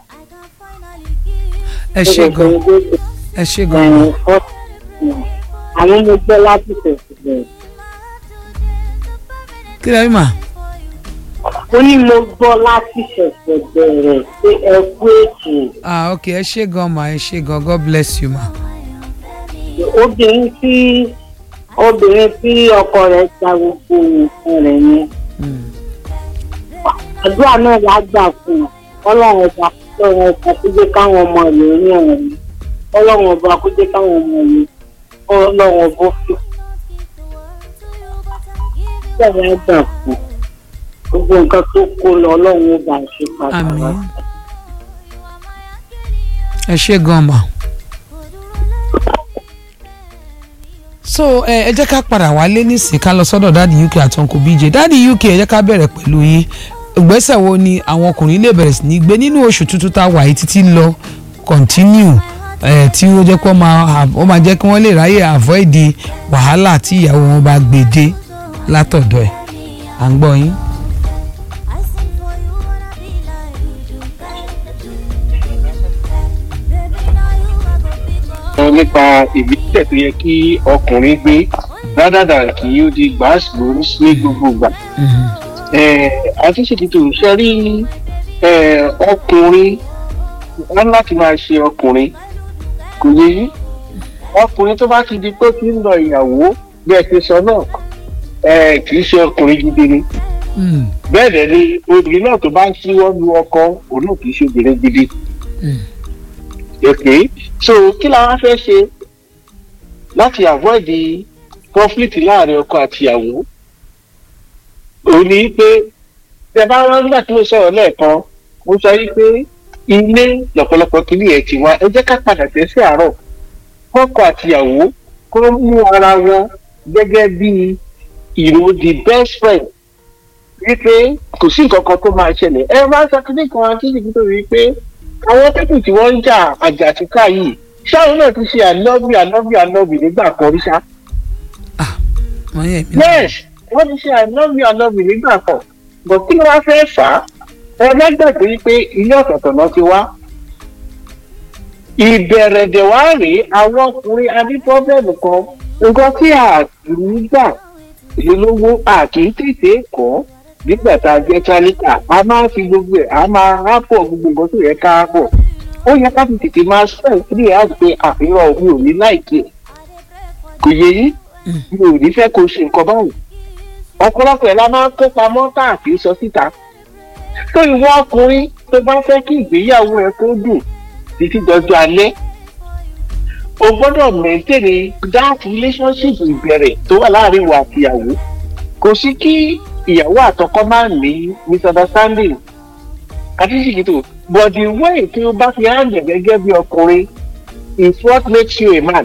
ẹ ṣé gan ẹ ṣé gan ma ẹ̀yìn fọ́ọ̀tì àwọn mo gbọ́ láti tẹ̀sí bẹ̀rẹ̀. kí lẹ́yìn mà ó ní mo gbọ́ láti ṣẹ̀ṣẹ̀ bẹ̀rẹ̀ pé ẹ kú ètò ah ok ẹ ṣé gan ma ẹ ṣé gan god bless you ma obìnrin tí obìnrin tí ọkọ rẹ̀ gba gbogbo nǹkan rẹ̀ yẹn Mm. àdúrà náà la gbà fún un ọlọ́run ọba ọlọ́run ọba kó jẹ́ káwọn ọmọ rẹ̀ rí ọ̀run mi ọlọ́run ọba kó jẹ́ káwọn ọmọ rẹ̀ ọlọ́run ọba fi ọlọ́run á gbà fún un gbogbo nǹkan tó kó lọ ọlọ́run ọba ṣe padà àmì wá. ẹ ṣé gan ma. so ẹ ẹ jẹ́ ká padà wálé nísìnyí ká lọ sọ́dọ̀ dáàdi uk àti uncle bj dáàdi uk ẹ jẹ́ ká bẹ̀rẹ̀ pẹ̀lú yín ìgbésẹ̀ wo ni àwọn ọkùnrin lè bẹ̀rẹ̀ sí ní gbé nínú oṣù tuntun tá a wà yìí títí lọ continue ẹ tí ó jẹ́ pé ó máa ó máa jẹ́ kí wọ́n lè ráyè avoid wàhálà tí ìyàwó wọn bá gbé dé látọ̀dọ̀ ẹ̀ à ń gbọ́ yín. sọ nípa ìgbésẹ̀ tó yẹ kí ọkùnrin gbé rádàdà kí ó di gbàásùgbòrú ní gbogbo ìgbà. àtúnṣètìtò ṣe rí eh, ọkùnrin wọn láti máa ṣe ọkùnrin kò yẹ yí ọkùnrin tó bá ti di pé kí ń lọ ìyàwó bí ẹ ti sọ náà eh, kì í ṣe ọkùnrin gidi ni Mm, bẹ́ẹ̀ dẹ̀ ni obìnrin náà tó bá ń síwọ́ lu ọkọ òun náà kì í ṣe obìnrin gidi mm, okay so kí la wá fẹ́ ṣe láti avoid the conflict láàrin ọkọ àti ìyàwó òun ni pé tẹ bá wọn nígbà tí mo sọ̀rọ̀ lẹ́ẹ̀kan mo sọ yí pé ilé lọ́pọ̀lọpọ̀ kìíní ẹ̀ ti wá ẹ jẹ́ ká padà tẹ̀ sí àárọ̀ kọ́kọ àti ìyàwó kó mú ara wọn gẹ́gẹ́ bí ìró the best friend wípé kò sí nǹkan kan tó máa ṣẹlẹ̀ ẹ máa ń sọ kíní kan àti ìdí tó rí pé àwọn pípù tí wọ́n ń jà àjàtúkà yìí ṣáà náà ti ṣe àlọ́bì àlọ́bì àlọ́bì nígbà kan rí ṣá. wọ́n yẹ mí náà. yes wọ́n ti ṣe àlọ́bì àlọ́bì nígbà kan bọ̀ kí ló wá fẹ́ fà á ẹ lágbàgbé wípé ilé ọ̀tọ̀ọ̀tọ̀ náà ti wá. ìbẹ̀rẹ̀dẹ̀ wá rèé àwọn ọkùnrin adé pọ́bẹ́ẹ̀mù kan nǹkan tí a kì í gbà ìlólówó a kì í tètè kọ́ nígbà tá a jẹ́ tálíkà a máa ń fi gbogbo ẹ̀ a máa rápọ̀ gbogbo nǹkan tó yẹ ká pọ̀ ó yẹ ká ti tètè máa spend three hours pé àfihàn mi ò ní láìkí ẹ̀ kò yẹ yí mi ò ní fẹ́ kó ṣe nǹkan báyìí ọ̀pọ̀lọpọ̀ ẹ̀ la máa ń kó pamọ́ tá à kì í sọ síta tó ìwọ ọkùnrin tó bá fẹ́ kí ìgbéyàwó ẹ kó dùn títí dọjọ́ alẹ́ o gbọ́dọ̀ maintain that relationship ìbẹ̀rẹ̀ tó wà láàrin ìwà àtìyàwó kò sí kí ìyàwó àtọkọ máa ní misunderstanding àti ṣìkìtò but the way tí o bá fi hàn jẹ gẹ́gẹ́ bí ọkùnrin is what makes you a man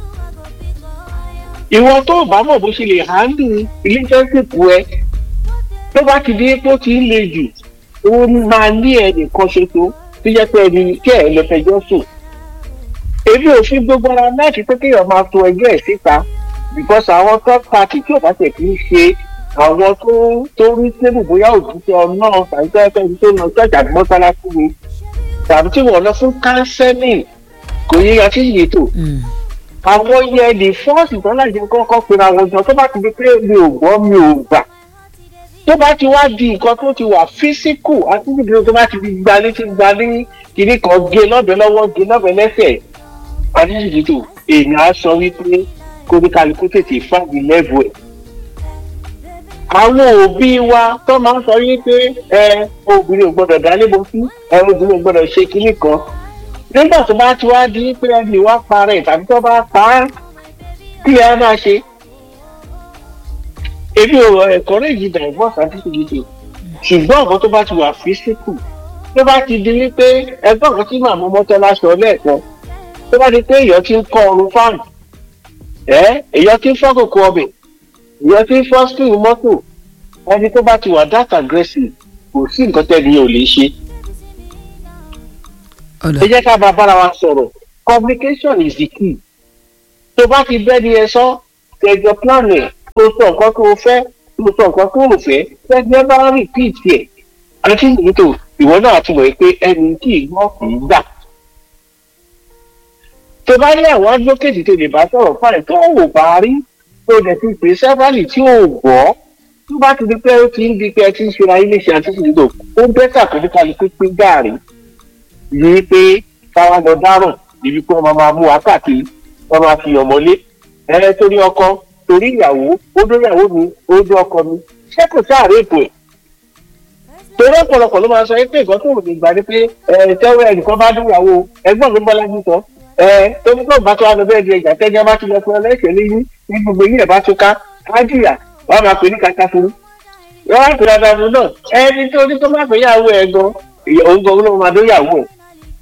ìwọ tó o bá mọ̀ bó ṣe lè handle relationship ẹ tó bá ti di pé ó ti ń le jù ó máa ní ẹnìkan ṣoṣo tó jẹ́ pé ẹni tí ẹ̀ lọ fẹjọ́ sùn èmi ò fi gbogbo ara láti pé kéèyàn máa to ẹjọ́ ẹ̀ síta because àwọn third party tí ò bá tẹ̀ kí ń ṣe àwọn tó tó rí tébù bóyá òjútẹ ọ̀nà tàbí tó ẹgbẹ́ tó lọ ṣọ́ọ̀ṣì àti mọ́sálásí mi tàbí tí wọ́n lọ fún counseling kò yẹ ya sí ìyètò àwọn yẹ the first ìtọ́lájì kọ́kọ́ pinnu àwọn ọjọ́ tó bá ti di pé mi ò gbọ́ mi ò gbà tó bá ti wá di nǹkan tó ti wà physical àti níbi tó bá ti di gbalé ti gbalé kìíní kan gé lọ́bẹ̀ lọ́wọ́ gé lọ́bẹ̀ lẹ́sẹ̀ àti ìyètò èèyàn á sọ wípé kóníkàlùkù tètè fáàgì lẹ́vù ẹ̀ àwọn òbí wa tó máa ń sọ yín pé ẹ obìnrin ò gbọdọ̀ dálé bo sí ẹ obìnrin ò gbọdọ̀ ṣe kinní kan nígbà tó bá ti wá di pé ẹni wá parẹ́ tàbí tó bá pa á kí ẹ máa ṣe. èmi ò encourage divorce àti ìdíje ṣùgbọ́n ọ̀gá tó bá ti wà physical tó bá ti di wípé ẹgbẹ́ ọ̀gá tí màmú mọ́tọ́lá sọ lẹ́ẹ̀kan tó bá di pé èèyàn ti ń kọ́ ọrùn fáànù ẹ èèyàn ti ń fọ́ kòkó ọbẹ̀ ìyẹn tí fọ́skì mọ́tò ẹni tó bá ti wà that aggressive kò sí nǹkan tẹ́lẹ̀ yẹn ò lè ṣe. ẹ jẹ́ ká bá bára wa sọ̀rọ̀ communication is the key. tó bá ti bẹ́ ni ẹ sọ kẹjọ plan ẹ̀ tó sọ nǹkan tó o fẹ́ tó sọ nǹkan tó o fẹ́ kẹjọ bá repeat ẹ̀ àti nìtò ìwọ náà ti mọ̀ pé ẹni tí ìgbọ́ kì í gbà. tó bá ní àwọn advocate tó lè bá sọ̀rọ̀ fáìn tó wò bá rí tó dẹ̀ ti pè sẹ́fàlì tí ò gbọ́ tó bá ti di pé ó ti ń di pé ẹ ti ń ṣe ayé léṣe àti ìdìbò ó bẹ́tà pé nípa ní pínpín gààrí yìí pé káwá lọ dárùn níbi pé wọ́n máa mú wákàtí wọ́n máa fi ọmọlé ẹ torí ọkọ torí ìyàwó ó dó ìyàwó mi ó dó ọkọ mi ṣé kò sáàrè ètò ẹ̀ torí ọ̀pọ̀lọpọ̀ ló máa sọ pé nǹkan tó wù mí gbà ni pé ẹ tẹ́wọ́ ẹnìkan bá dún ìyàwó ẹgbọ́n mi bọ́lá jù sọ ẹ tóbi tó bá tó wà lọ bẹ́ẹ̀ di ẹjà tẹ́jà bá ti lọ fún ẹlẹ́sẹ̀ lẹ́yìn ní gbogbo yìí ẹ̀ bá tó ká ájìyà wọ́n máa pè ní kàkà fún wọ́n á pè dáadáa fún náà ẹni tó ní tó má pè yàwó ẹ̀ gan òun gan ló máa dó yàwó ẹ̀.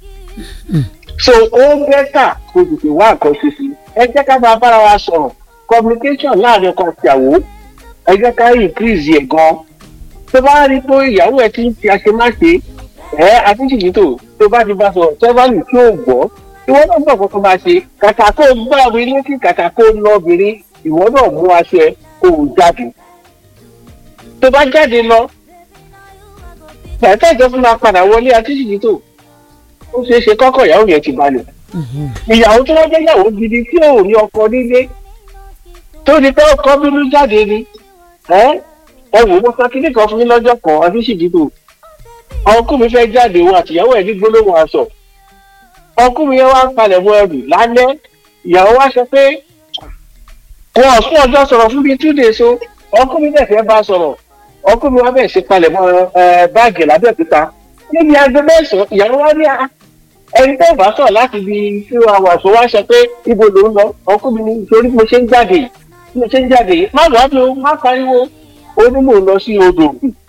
so ó bẹ́tà kó tètè wá nǹkan ṣe sí ẹ jẹ́ ká máa bára wa sọ̀rọ̀ communication láàrin ọkọ àti ìyàwó ẹ jẹ́ ká increase ẹ̀ gan tó bá rí pé ìyàwó ẹ̀ ti ń fi àṣemáṣe ẹ̀ àtúnṣe tó tó bá ti bá sọ̀rọ̀ tẹ́fánì tí ò gbọ́ ìwọ náà bọ̀ kọ́kọ́ máa ṣe kàkà kó gbá obìnrin létí kàkà kó ná obìnrin ìwọ náà mú aṣọ ẹ kó o jáde tó bá jáde lọ gbàtà ìjọ fún ma padà wọlé àtúnṣe tó ó ṣeé ṣe kọ́kọ́ ìyàwó yẹn ti balẹ̀ ìyàwó tó wọ́n jẹ́ ìyàwó gidi tí ò ní ọkọ nílé tó ní pé ọkọ bínú jáde ni ẹ ẹ wò ó sọ kíní kan fún mi lọ́jọ́ kan àtúnṣe tó ọkùnrin fẹ́ jáde òun àtìyàwó ẹ̀ ní gbólóhùn aṣọ ọkùnrin yẹn wá ń palẹ̀ mọ́ ẹrù lálẹ́ ìyàwó wá sọ pé wọn ò fún ọjọ́ sọ̀rọ̀ fún bíi two days o ọkùnrin náà fẹ́ bá sọ̀rọ̀ ọkùnrin wa bẹ̀rẹ̀ sí palẹ̀ mọ́ báàgì lábẹ́òkúta níbi aago mẹ́sàn-án ìyàwó wá ní ẹni tó bá sọ̀rọ̀ láti bí two hours wá sọ pé ibo ló ń lọ ọkùnrin ní torí mo ṣe ń jáde yìí mo ṣe ń jáde yìí má lọ́ọ́ bí o má pariwo ó ní mò ń lọ sí odò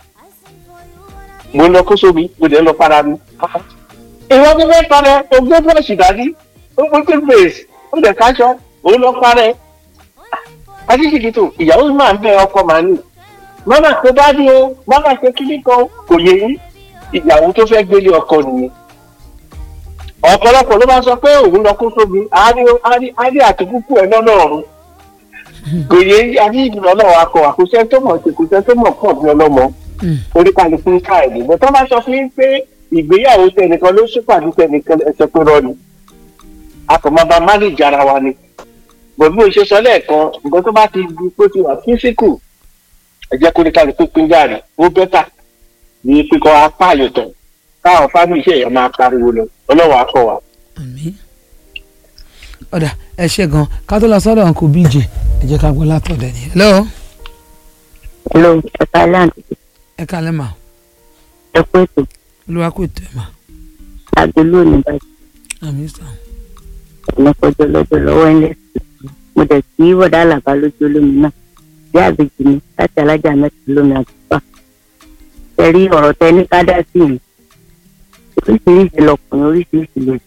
mo ń lọ kó sómi mo dẹ̀ ń lọ para mi ìwọ bí fẹ́ parẹ́ o gbé bọ́ọ̀sì dání o gbé pé bèèsì o lè kájọ o lọ parẹ́ adíjìkìtò ìyàwó máa ń bẹ ọkọ màá nì mọ́nà tó bá ní o mọ́nà tó kíní kan kò yẹ yín ìyàwó tó fẹ́ gbélé ọkọ nìyẹn ọ̀pọ̀lọpọ̀ ló máa sọ pé òun lọ kó sómi àárí àtúkùkù ẹ̀ lọ́nà ọ̀run kò yẹ adíjìkìtò ọlọ́wọ́ akọ àkóṣe tó mọ̀ ṣe kóṣe tó mọ̀ pọ̀ ní ọlọ́mọ oríkàlùkù káàdì bó tó bá sọ fún yín pé ìgbéyàwó tẹnìkan ló ṣèpàdé tẹnìkan ẹsẹ pé rọ ni a kò máa bá mánéjì ara wa ni bọ̀ bí mo ṣe sọ lẹ́ẹ̀kan nǹkan tó bá ti di pé ti wà físíkù ẹ jẹ́ kó ní kálukú pín gàrí ó bẹ́tà ní pípọ́ apá àyòtọ̀ káwọn fámìlì iṣẹ́ yẹn máa pariwo lọ ọlọ́wọ́ akọ wa. àmín ọ̀dà ẹ ṣe gan ká tó lọ sọ́dọ̀ uncle bj ẹ jẹ́ ká gbọ́ látọ̀dẹ̀ ni hello hello ẹ̀ka láǹtì ẹ kálẹ̀ mà ẹ kú ètò olúwa kò tẹ̀ mà àgbo lónìí báyìí àmín sàn ọ̀nàkọ̀jọ́ lọ́jọ́ lọ́wọ́ ẹ̀ mo dẹ̀ kí bọ̀dá àlàbá lójú olómi náà bí àbèjì mi láti alájà mẹ́ta lómi àtúpà ẹ rí ọ̀rọ̀ tẹ ní ká dá sí yìí oríṣiríṣi lọkùnrin oríṣiríṣi lòdì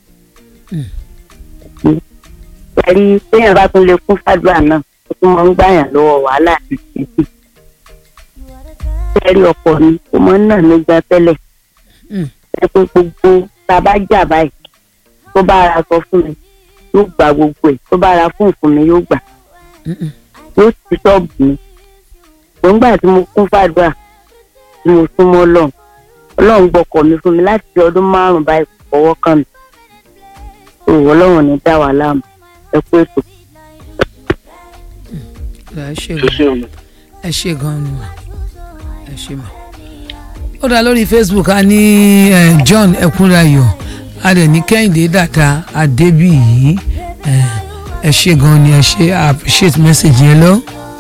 ẹ rí téèyàn bá tún lè kún fàdúrà náà ó tún máa ń gbàyàn lọ́wọ́ wàhálà àti ìṣẹ́jú ẹ rí ọkọ mi ó máa ń nà mí gan tẹ́lẹ̀ ẹ pé gbogbo tá a bá jà báyìí tó bá ara sọ fún mi yóò gba gbogbo ẹ̀ tó bá ara fún fún mi yóò gbà yóò ti ṣọ́ọ̀bù mi gbòǹgbà tí mo kún fàdúrà tí mo súnmọ́ ọlọ́run ọlọ́run gbọ́kọ̀ mi fún mi láti ọdún márùn-ún báyìí kò fọwọ́ kàn mí òwò ọlọ́run ní dá wà láàmú ẹ kú ètò. ẹ ṣe gan ẹ ṣe gan ni mà ẹ ṣe mà ó dá lórí facebook a ní eh, john ẹkúnrayọ a dẹ̀ ní kẹ́hìndé dàda adébíyì eh, ẹ ṣe gan ni ẹ ṣe I appreciate message yẹn lọ.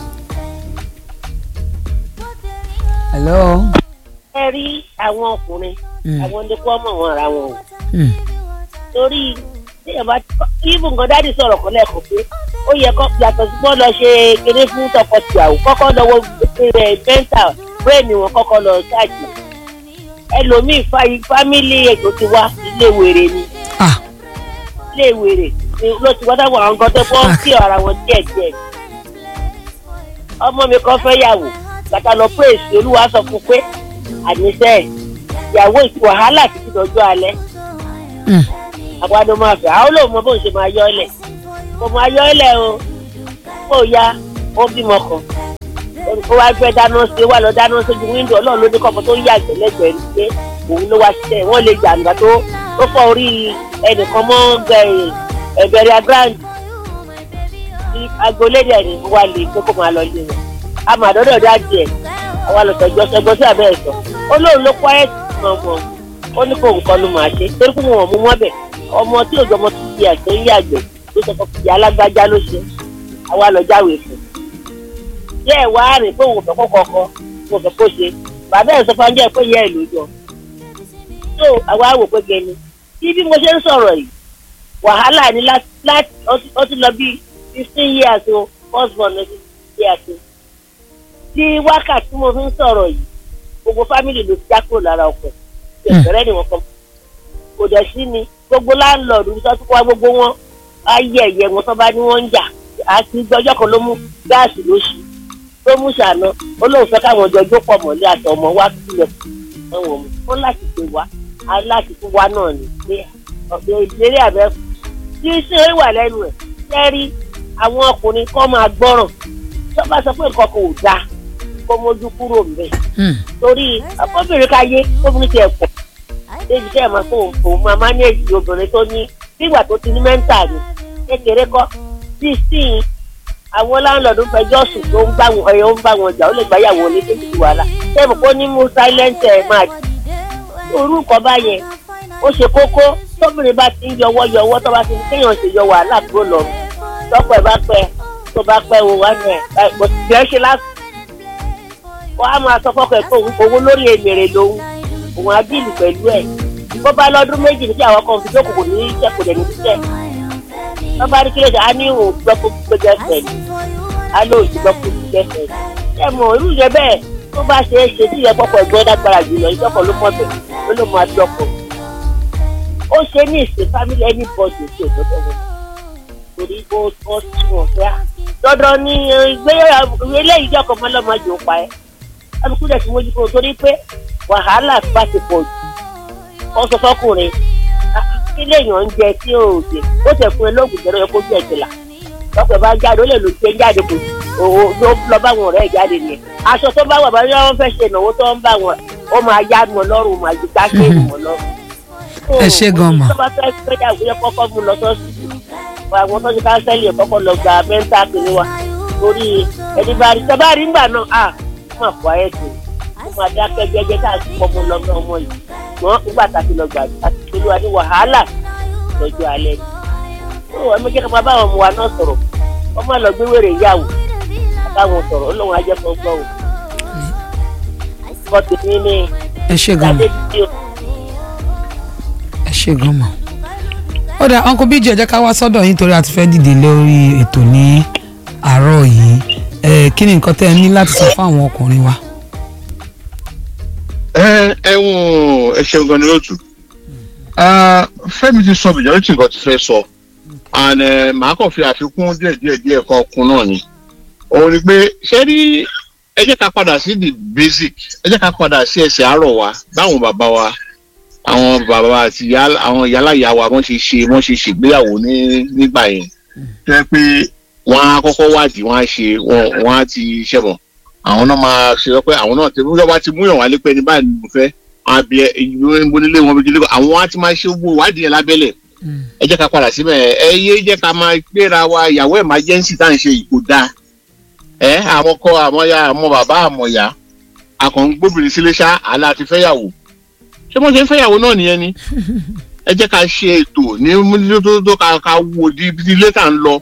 hello. ẹ rí àwọn ọkùnrin Mm. àwọn ní kó mọ̀ wọn ara wọn o Mm. torí téèyàn bá ibù nǹkan dáàdì sọ̀rọ̀ kan lẹ́ẹ̀kan pé ó yẹ kó yàtọ̀ sí bọ́ọ̀ lọ ṣe kéré fún tọkọtìyàwó kọ́kọ́ lọ́wọ́ rẹ̀ bẹ́ńtà bírèèni wọn kọ́kọ́ lọ ṣáàjì ẹlòmíì fáyì fámìlì ètò ti wá ilé wèrè ni ilé wèrè ni ló ti wá dáwọ́ àwọn gan tó fọ́ kí ara wọn díẹ̀ díẹ̀ ọmọ mi kan fẹ́ yàwó bàtà lọ pé èsì olúwa sọ fún pé àníṣe ìyàwó ìtì wàhálà títí dọjọ́ alẹ́ àgbàdo máa fẹ́ àwọn olóòmọ bóun ṣe máa yọ ọ́lẹ̀ kò máa yọ ọ́lẹ̀ o kó o ya ó bímọ kan ó wá gbé dáná sí wà lọ dáná sójú wíńdò ọlọ́run ló ní kọ́kọ́ tó yà gbẹ́lẹ́gbẹ́ ní pé òun ló wá ṣiṣẹ́ wọ́n lè jà nígbà tó tó fọ́ orí ẹnìkan mọ́ ẹ̀bẹ̀rẹ̀ grand tí agbolédè ni wà lè pé kó máa lọ lé wọn a máa dọ́dọ̀ dá díẹ̀ àwa lọ sọ̀jọ́ sọgbọ́n sí abẹ́ ẹ̀sọ́ ó lóun ló kọ́ ẹ̀ tán mọ́ ó ní kó nǹkan ló máa ṣe torí pé wọn mú wọn bẹ̀ ọmọ tí òjò ọmọ tó di ẹ̀sẹ̀ ń yàgbẹ́ ló sọ fún ìyá alágbájá ló ṣe àwa lọ jáwèé fún jẹ́ ẹ̀ wá rìn pé òun fẹ́ kó kọ̀ọ̀kan òun fẹ́ kó ṣe bàbá ẹ̀ sọ fún ajẹ́ pé ìyá ẹ̀ ló jọ tó àwa wò pé gẹni tí bí mo ṣe ń sọ̀rọ̀ yìí wàhálà ni láti ó ti lọ bí fifteen years o first born ní fifteen years o tí wákàtí mo fi ń sọ̀rọ̀ yìí gbogbo fámìlì ló ti já kúrò lára ọkọ̀ ìbẹ̀rẹ̀ ni wọ́n kọ́ kò dẹ̀ sí ni gbogbo láńlọ́ọ̀dù tó tún wá gbogbo wọn á yẹ ẹ̀yẹ wọn tó bá ní wọ́n ń jà àti gbọ́jọ́ kan ló mú gáàsì lóṣù tó mú ṣàná ó lóun fẹ́ káwọn ọjọ́ jó pọ̀ mọ́lé àtọmọ wá sílẹ̀ ẹ̀wọ̀n mu ó láti pè wá á láti fún wa náà ní pé ọ̀dọ̀ ìdílé àbẹ́ tí ṣé ó wà lẹ́nu ẹ̀ sẹ́rí àwọn ọkùnrin kọ́ máa gbọ́ràn tó bá sọ pé nǹkan kò dáa kó mójú kúrò ńbẹ̀ torí ọkọ̀bìnrin káyé obìnrin ti ẹ̀ pọ̀ débi tẹ́ ẹ̀ máa fún òun máa mánéèjì obìnrin tó ní nígbà tó ti ní mẹ́ńtà ni kékeré kọ́ sixteen àwọn láńlọ́ọ̀dù fẹjọ́ sùn tó ń bá wọn ẹ̀yọ́ ń bá wọn jà ó lè gbáyàwó ní tó ti wàhálà tẹ́ẹ̀mù kó ní mú silent ẹ̀ máa jì orúkọ báyẹn ó ṣe kókó tóbìnrin bá ti ń yọwọ́ yọwọ́ tó bá ti ní kéèyàn ṣe yọ wàhálà kúrò lọ tọ́pọ̀ ẹ̀ bá pẹ́ tó bá pẹ́ wo wá ní ẹ̀ kò sì jẹ́ ṣe lásìkò wọ́n á máa sọ fọ́kọ̀ ẹ̀ pé òun owó lórí èmèrè lòun òun á dìlù pẹ̀lú ẹ̀ bó bá lọ́dún méjì ní kí àwọn kan fi jókòó kò ní í iṣẹ́ kò dẹ̀ ní iṣẹ́ wọ́n bá rí kí lóde á ní òun gbọ́ kó gbé gẹ́fẹ̀ ni á ló òun gbọ́ kó gbé gẹ́fẹ̀ ni. ẹ mọ̀ irú yẹn bẹ́ẹ̀ tó bá ṣe é ṣe tí ìyẹn pọ̀pọ̀ ẹ̀gbọ́n dágbára jùlọ ìjọpọ̀ ló mọ̀ bẹ̀ ó ló máa dọ́kọ̀. ó ṣe ní ìsìn family anybody tí ò dọ́dọ̀ wọn torí ó ó tún wọn fẹ́ dandan ní ìgbéyàwó eléyìí jẹ́ ọkọ̀ mọ́lọ́mọ́ jò pa ẹ́ alùpùpù dẹ̀ ti mójú kúrò torí pé wàhálà bá ti pọ̀ jù wọ́n sọ fọkùnrin kí lèèyàn ń jẹ tí ò jẹ ó tẹ̀ fún ẹ lóògùn jẹ́rọ yẹ kó jẹ́ ìjìlá lọ́pọ̀ bá jáde ó lè lò jẹ́ jáde kò òwò ló lọ bá wọn ọ̀rẹ́ jáde nìyẹn aṣọ tó bá wà bá yọ wọn fẹ́ ṣe ìnáwó tó ń bá wọn ó máa yá wọn lọ́rùn máa ju ká ṣe ìwọ̀n lọ́rùn. ẹ ṣe gan ma. tó bá fẹ́ gbéyàwó yẹ kọ́kọ́ mú lọ sọ́sibítù àwọn tó ti káńsẹ́lì ẹ̀ kọ́kọ́ lọ gba mẹ́ńtà kìíní wa torí ẹni bá rí tẹ́ bá rí ńgbà náà à má fọ ayé tó ó máa dákẹ́ jẹ́jẹ́ káàkiri pọ́nmọ́ lọ́mọ ọmọ yìí ṣùgbọ́n nígbà tá a ti lọ gbàgbé àti olúwa ní wàhálà lọ́jọ́ alẹ́ ni. ó ẹ mọ jẹ́ ká máa bá àwọn ọmọ wa náà sọ̀rọ̀ wọ́n má lọ gbé wèrè ìyàwó àtàwọn sọ̀rọ̀ ọlọ́run ajẹ́kọ̀ọ́ gbọ́ o. bọ́tù ní ní ẹ ṣe gan mọ ẹ ṣe gan mọ. ó dà uncle bíjì ẹ jẹ́ ká wá sọ́dọ̀ yín torí a ti fẹ́ dìde lórí ètò ní àárọ̀ yìí ẹ kí ni nǹkan tẹ́ ẹ ní láti sọ fún àwọn ọkùnrin wa. ẹ ẹwọn ẹ ṣeun gan ni lóòtú fẹmi ti sọ majority nǹkan ti fẹ sọ and eh, màá kàn fi àfikún díẹ díẹ díẹ kan kún náà ni òun ni pé ṣé rí ẹ jẹ́ ká padà sí the basic ẹ jẹ́ ká padà sí ẹsẹ̀ àárọ̀ wa báwọn bàbá wa àwọn bàbá wa àti ìyá àwọn ìyálàyà wa wọ́n ṣe ṣe wọ́n ṣe ṣègbéyàwó ní nígbà yẹn jẹ́ pé wọ́n á kọ́kọ́ wádìí wọ́n á ṣe wọ́n wọ́n á ti ṣẹ̀bọ̀n àwọn náà máa ṣe sọ pé àwọn náà ti mú yọba ti mú yàn wálé pé ní báyìí ni mo fẹ́ àbí ìlú ìbónílé wọn bí jílé àwọn á ti máa ṣe gbogbo ìwádìí yẹn lábẹ́lẹ̀ ẹ jẹ́ ká padà síbẹ̀ ẹ yé jẹ́ ká máa gbéra wa ìyàwó emergency tá à ń ṣe ìkó dáa ẹ àwọn kọ àwọn ya àwọn bàbá àmọ̀ ya akàn gbóbìnrin sílé ṣá àlá ti fẹ́yàwó ṣé wọ́n ṣe ń fẹ́yàwó náà nìyẹn ni ẹ jẹ́ ká ṣe ètò ní múlídótótó ká ká wo di ibi ilé tá à ń lọ.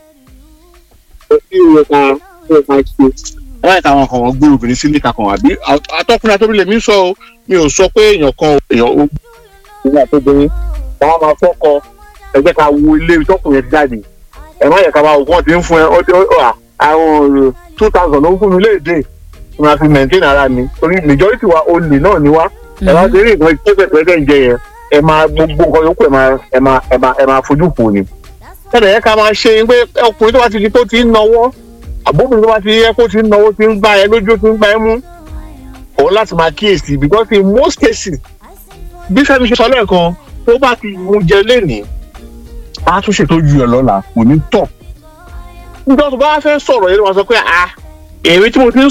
láì táwọn kan wọn gbé obìnrin sílé kakàn àbí atọ́kùnrin àtọ́bí lèmi sọ o mi ò sọ pé èèyàn kan èèyàn ó ìgbà tó bẹ̀rẹ̀ wọn máa fọ́kọ ẹ jẹ́ ká wo ilé tọkùnrin yẹn jáde ẹ má yẹ ká máa wò wọ́n ti ń fún ẹ ó ti ó à àwọn ọ̀rọ̀ two thousand ló ń fún mi léèdè tí máa fi maintain ara mi torí majority wa olè náà ni wá ẹ máa ṣe rí nǹkan pẹ́pẹ́pẹ́ ń jẹ yẹn ẹ máa gbogbo nǹkan yòókù ẹ máa ẹ máa ẹ máa ẹ máa fojú fò ni. ẹnì yẹn ká máa ṣe pé ọkùnrin tó bá ti di tó ti ń nawọ́ àbóbìnrin tó bá ti yẹ kó ti ń nawọ́ ti ń gbá ẹ lójú ti ń gbá ẹ mú òun láti máa kíyèsí because in most cases bí fẹ́mi ṣe sọ lẹ́ẹ̀kan tó bá ti mú jẹ lénìí á tún ṣètò ju ẹ lọ́la kò ní tọ̀ nígbà tó bá fẹ́ sọ̀rọ̀ yẹn ló máa sọ pé ah èmi tí mo ti ń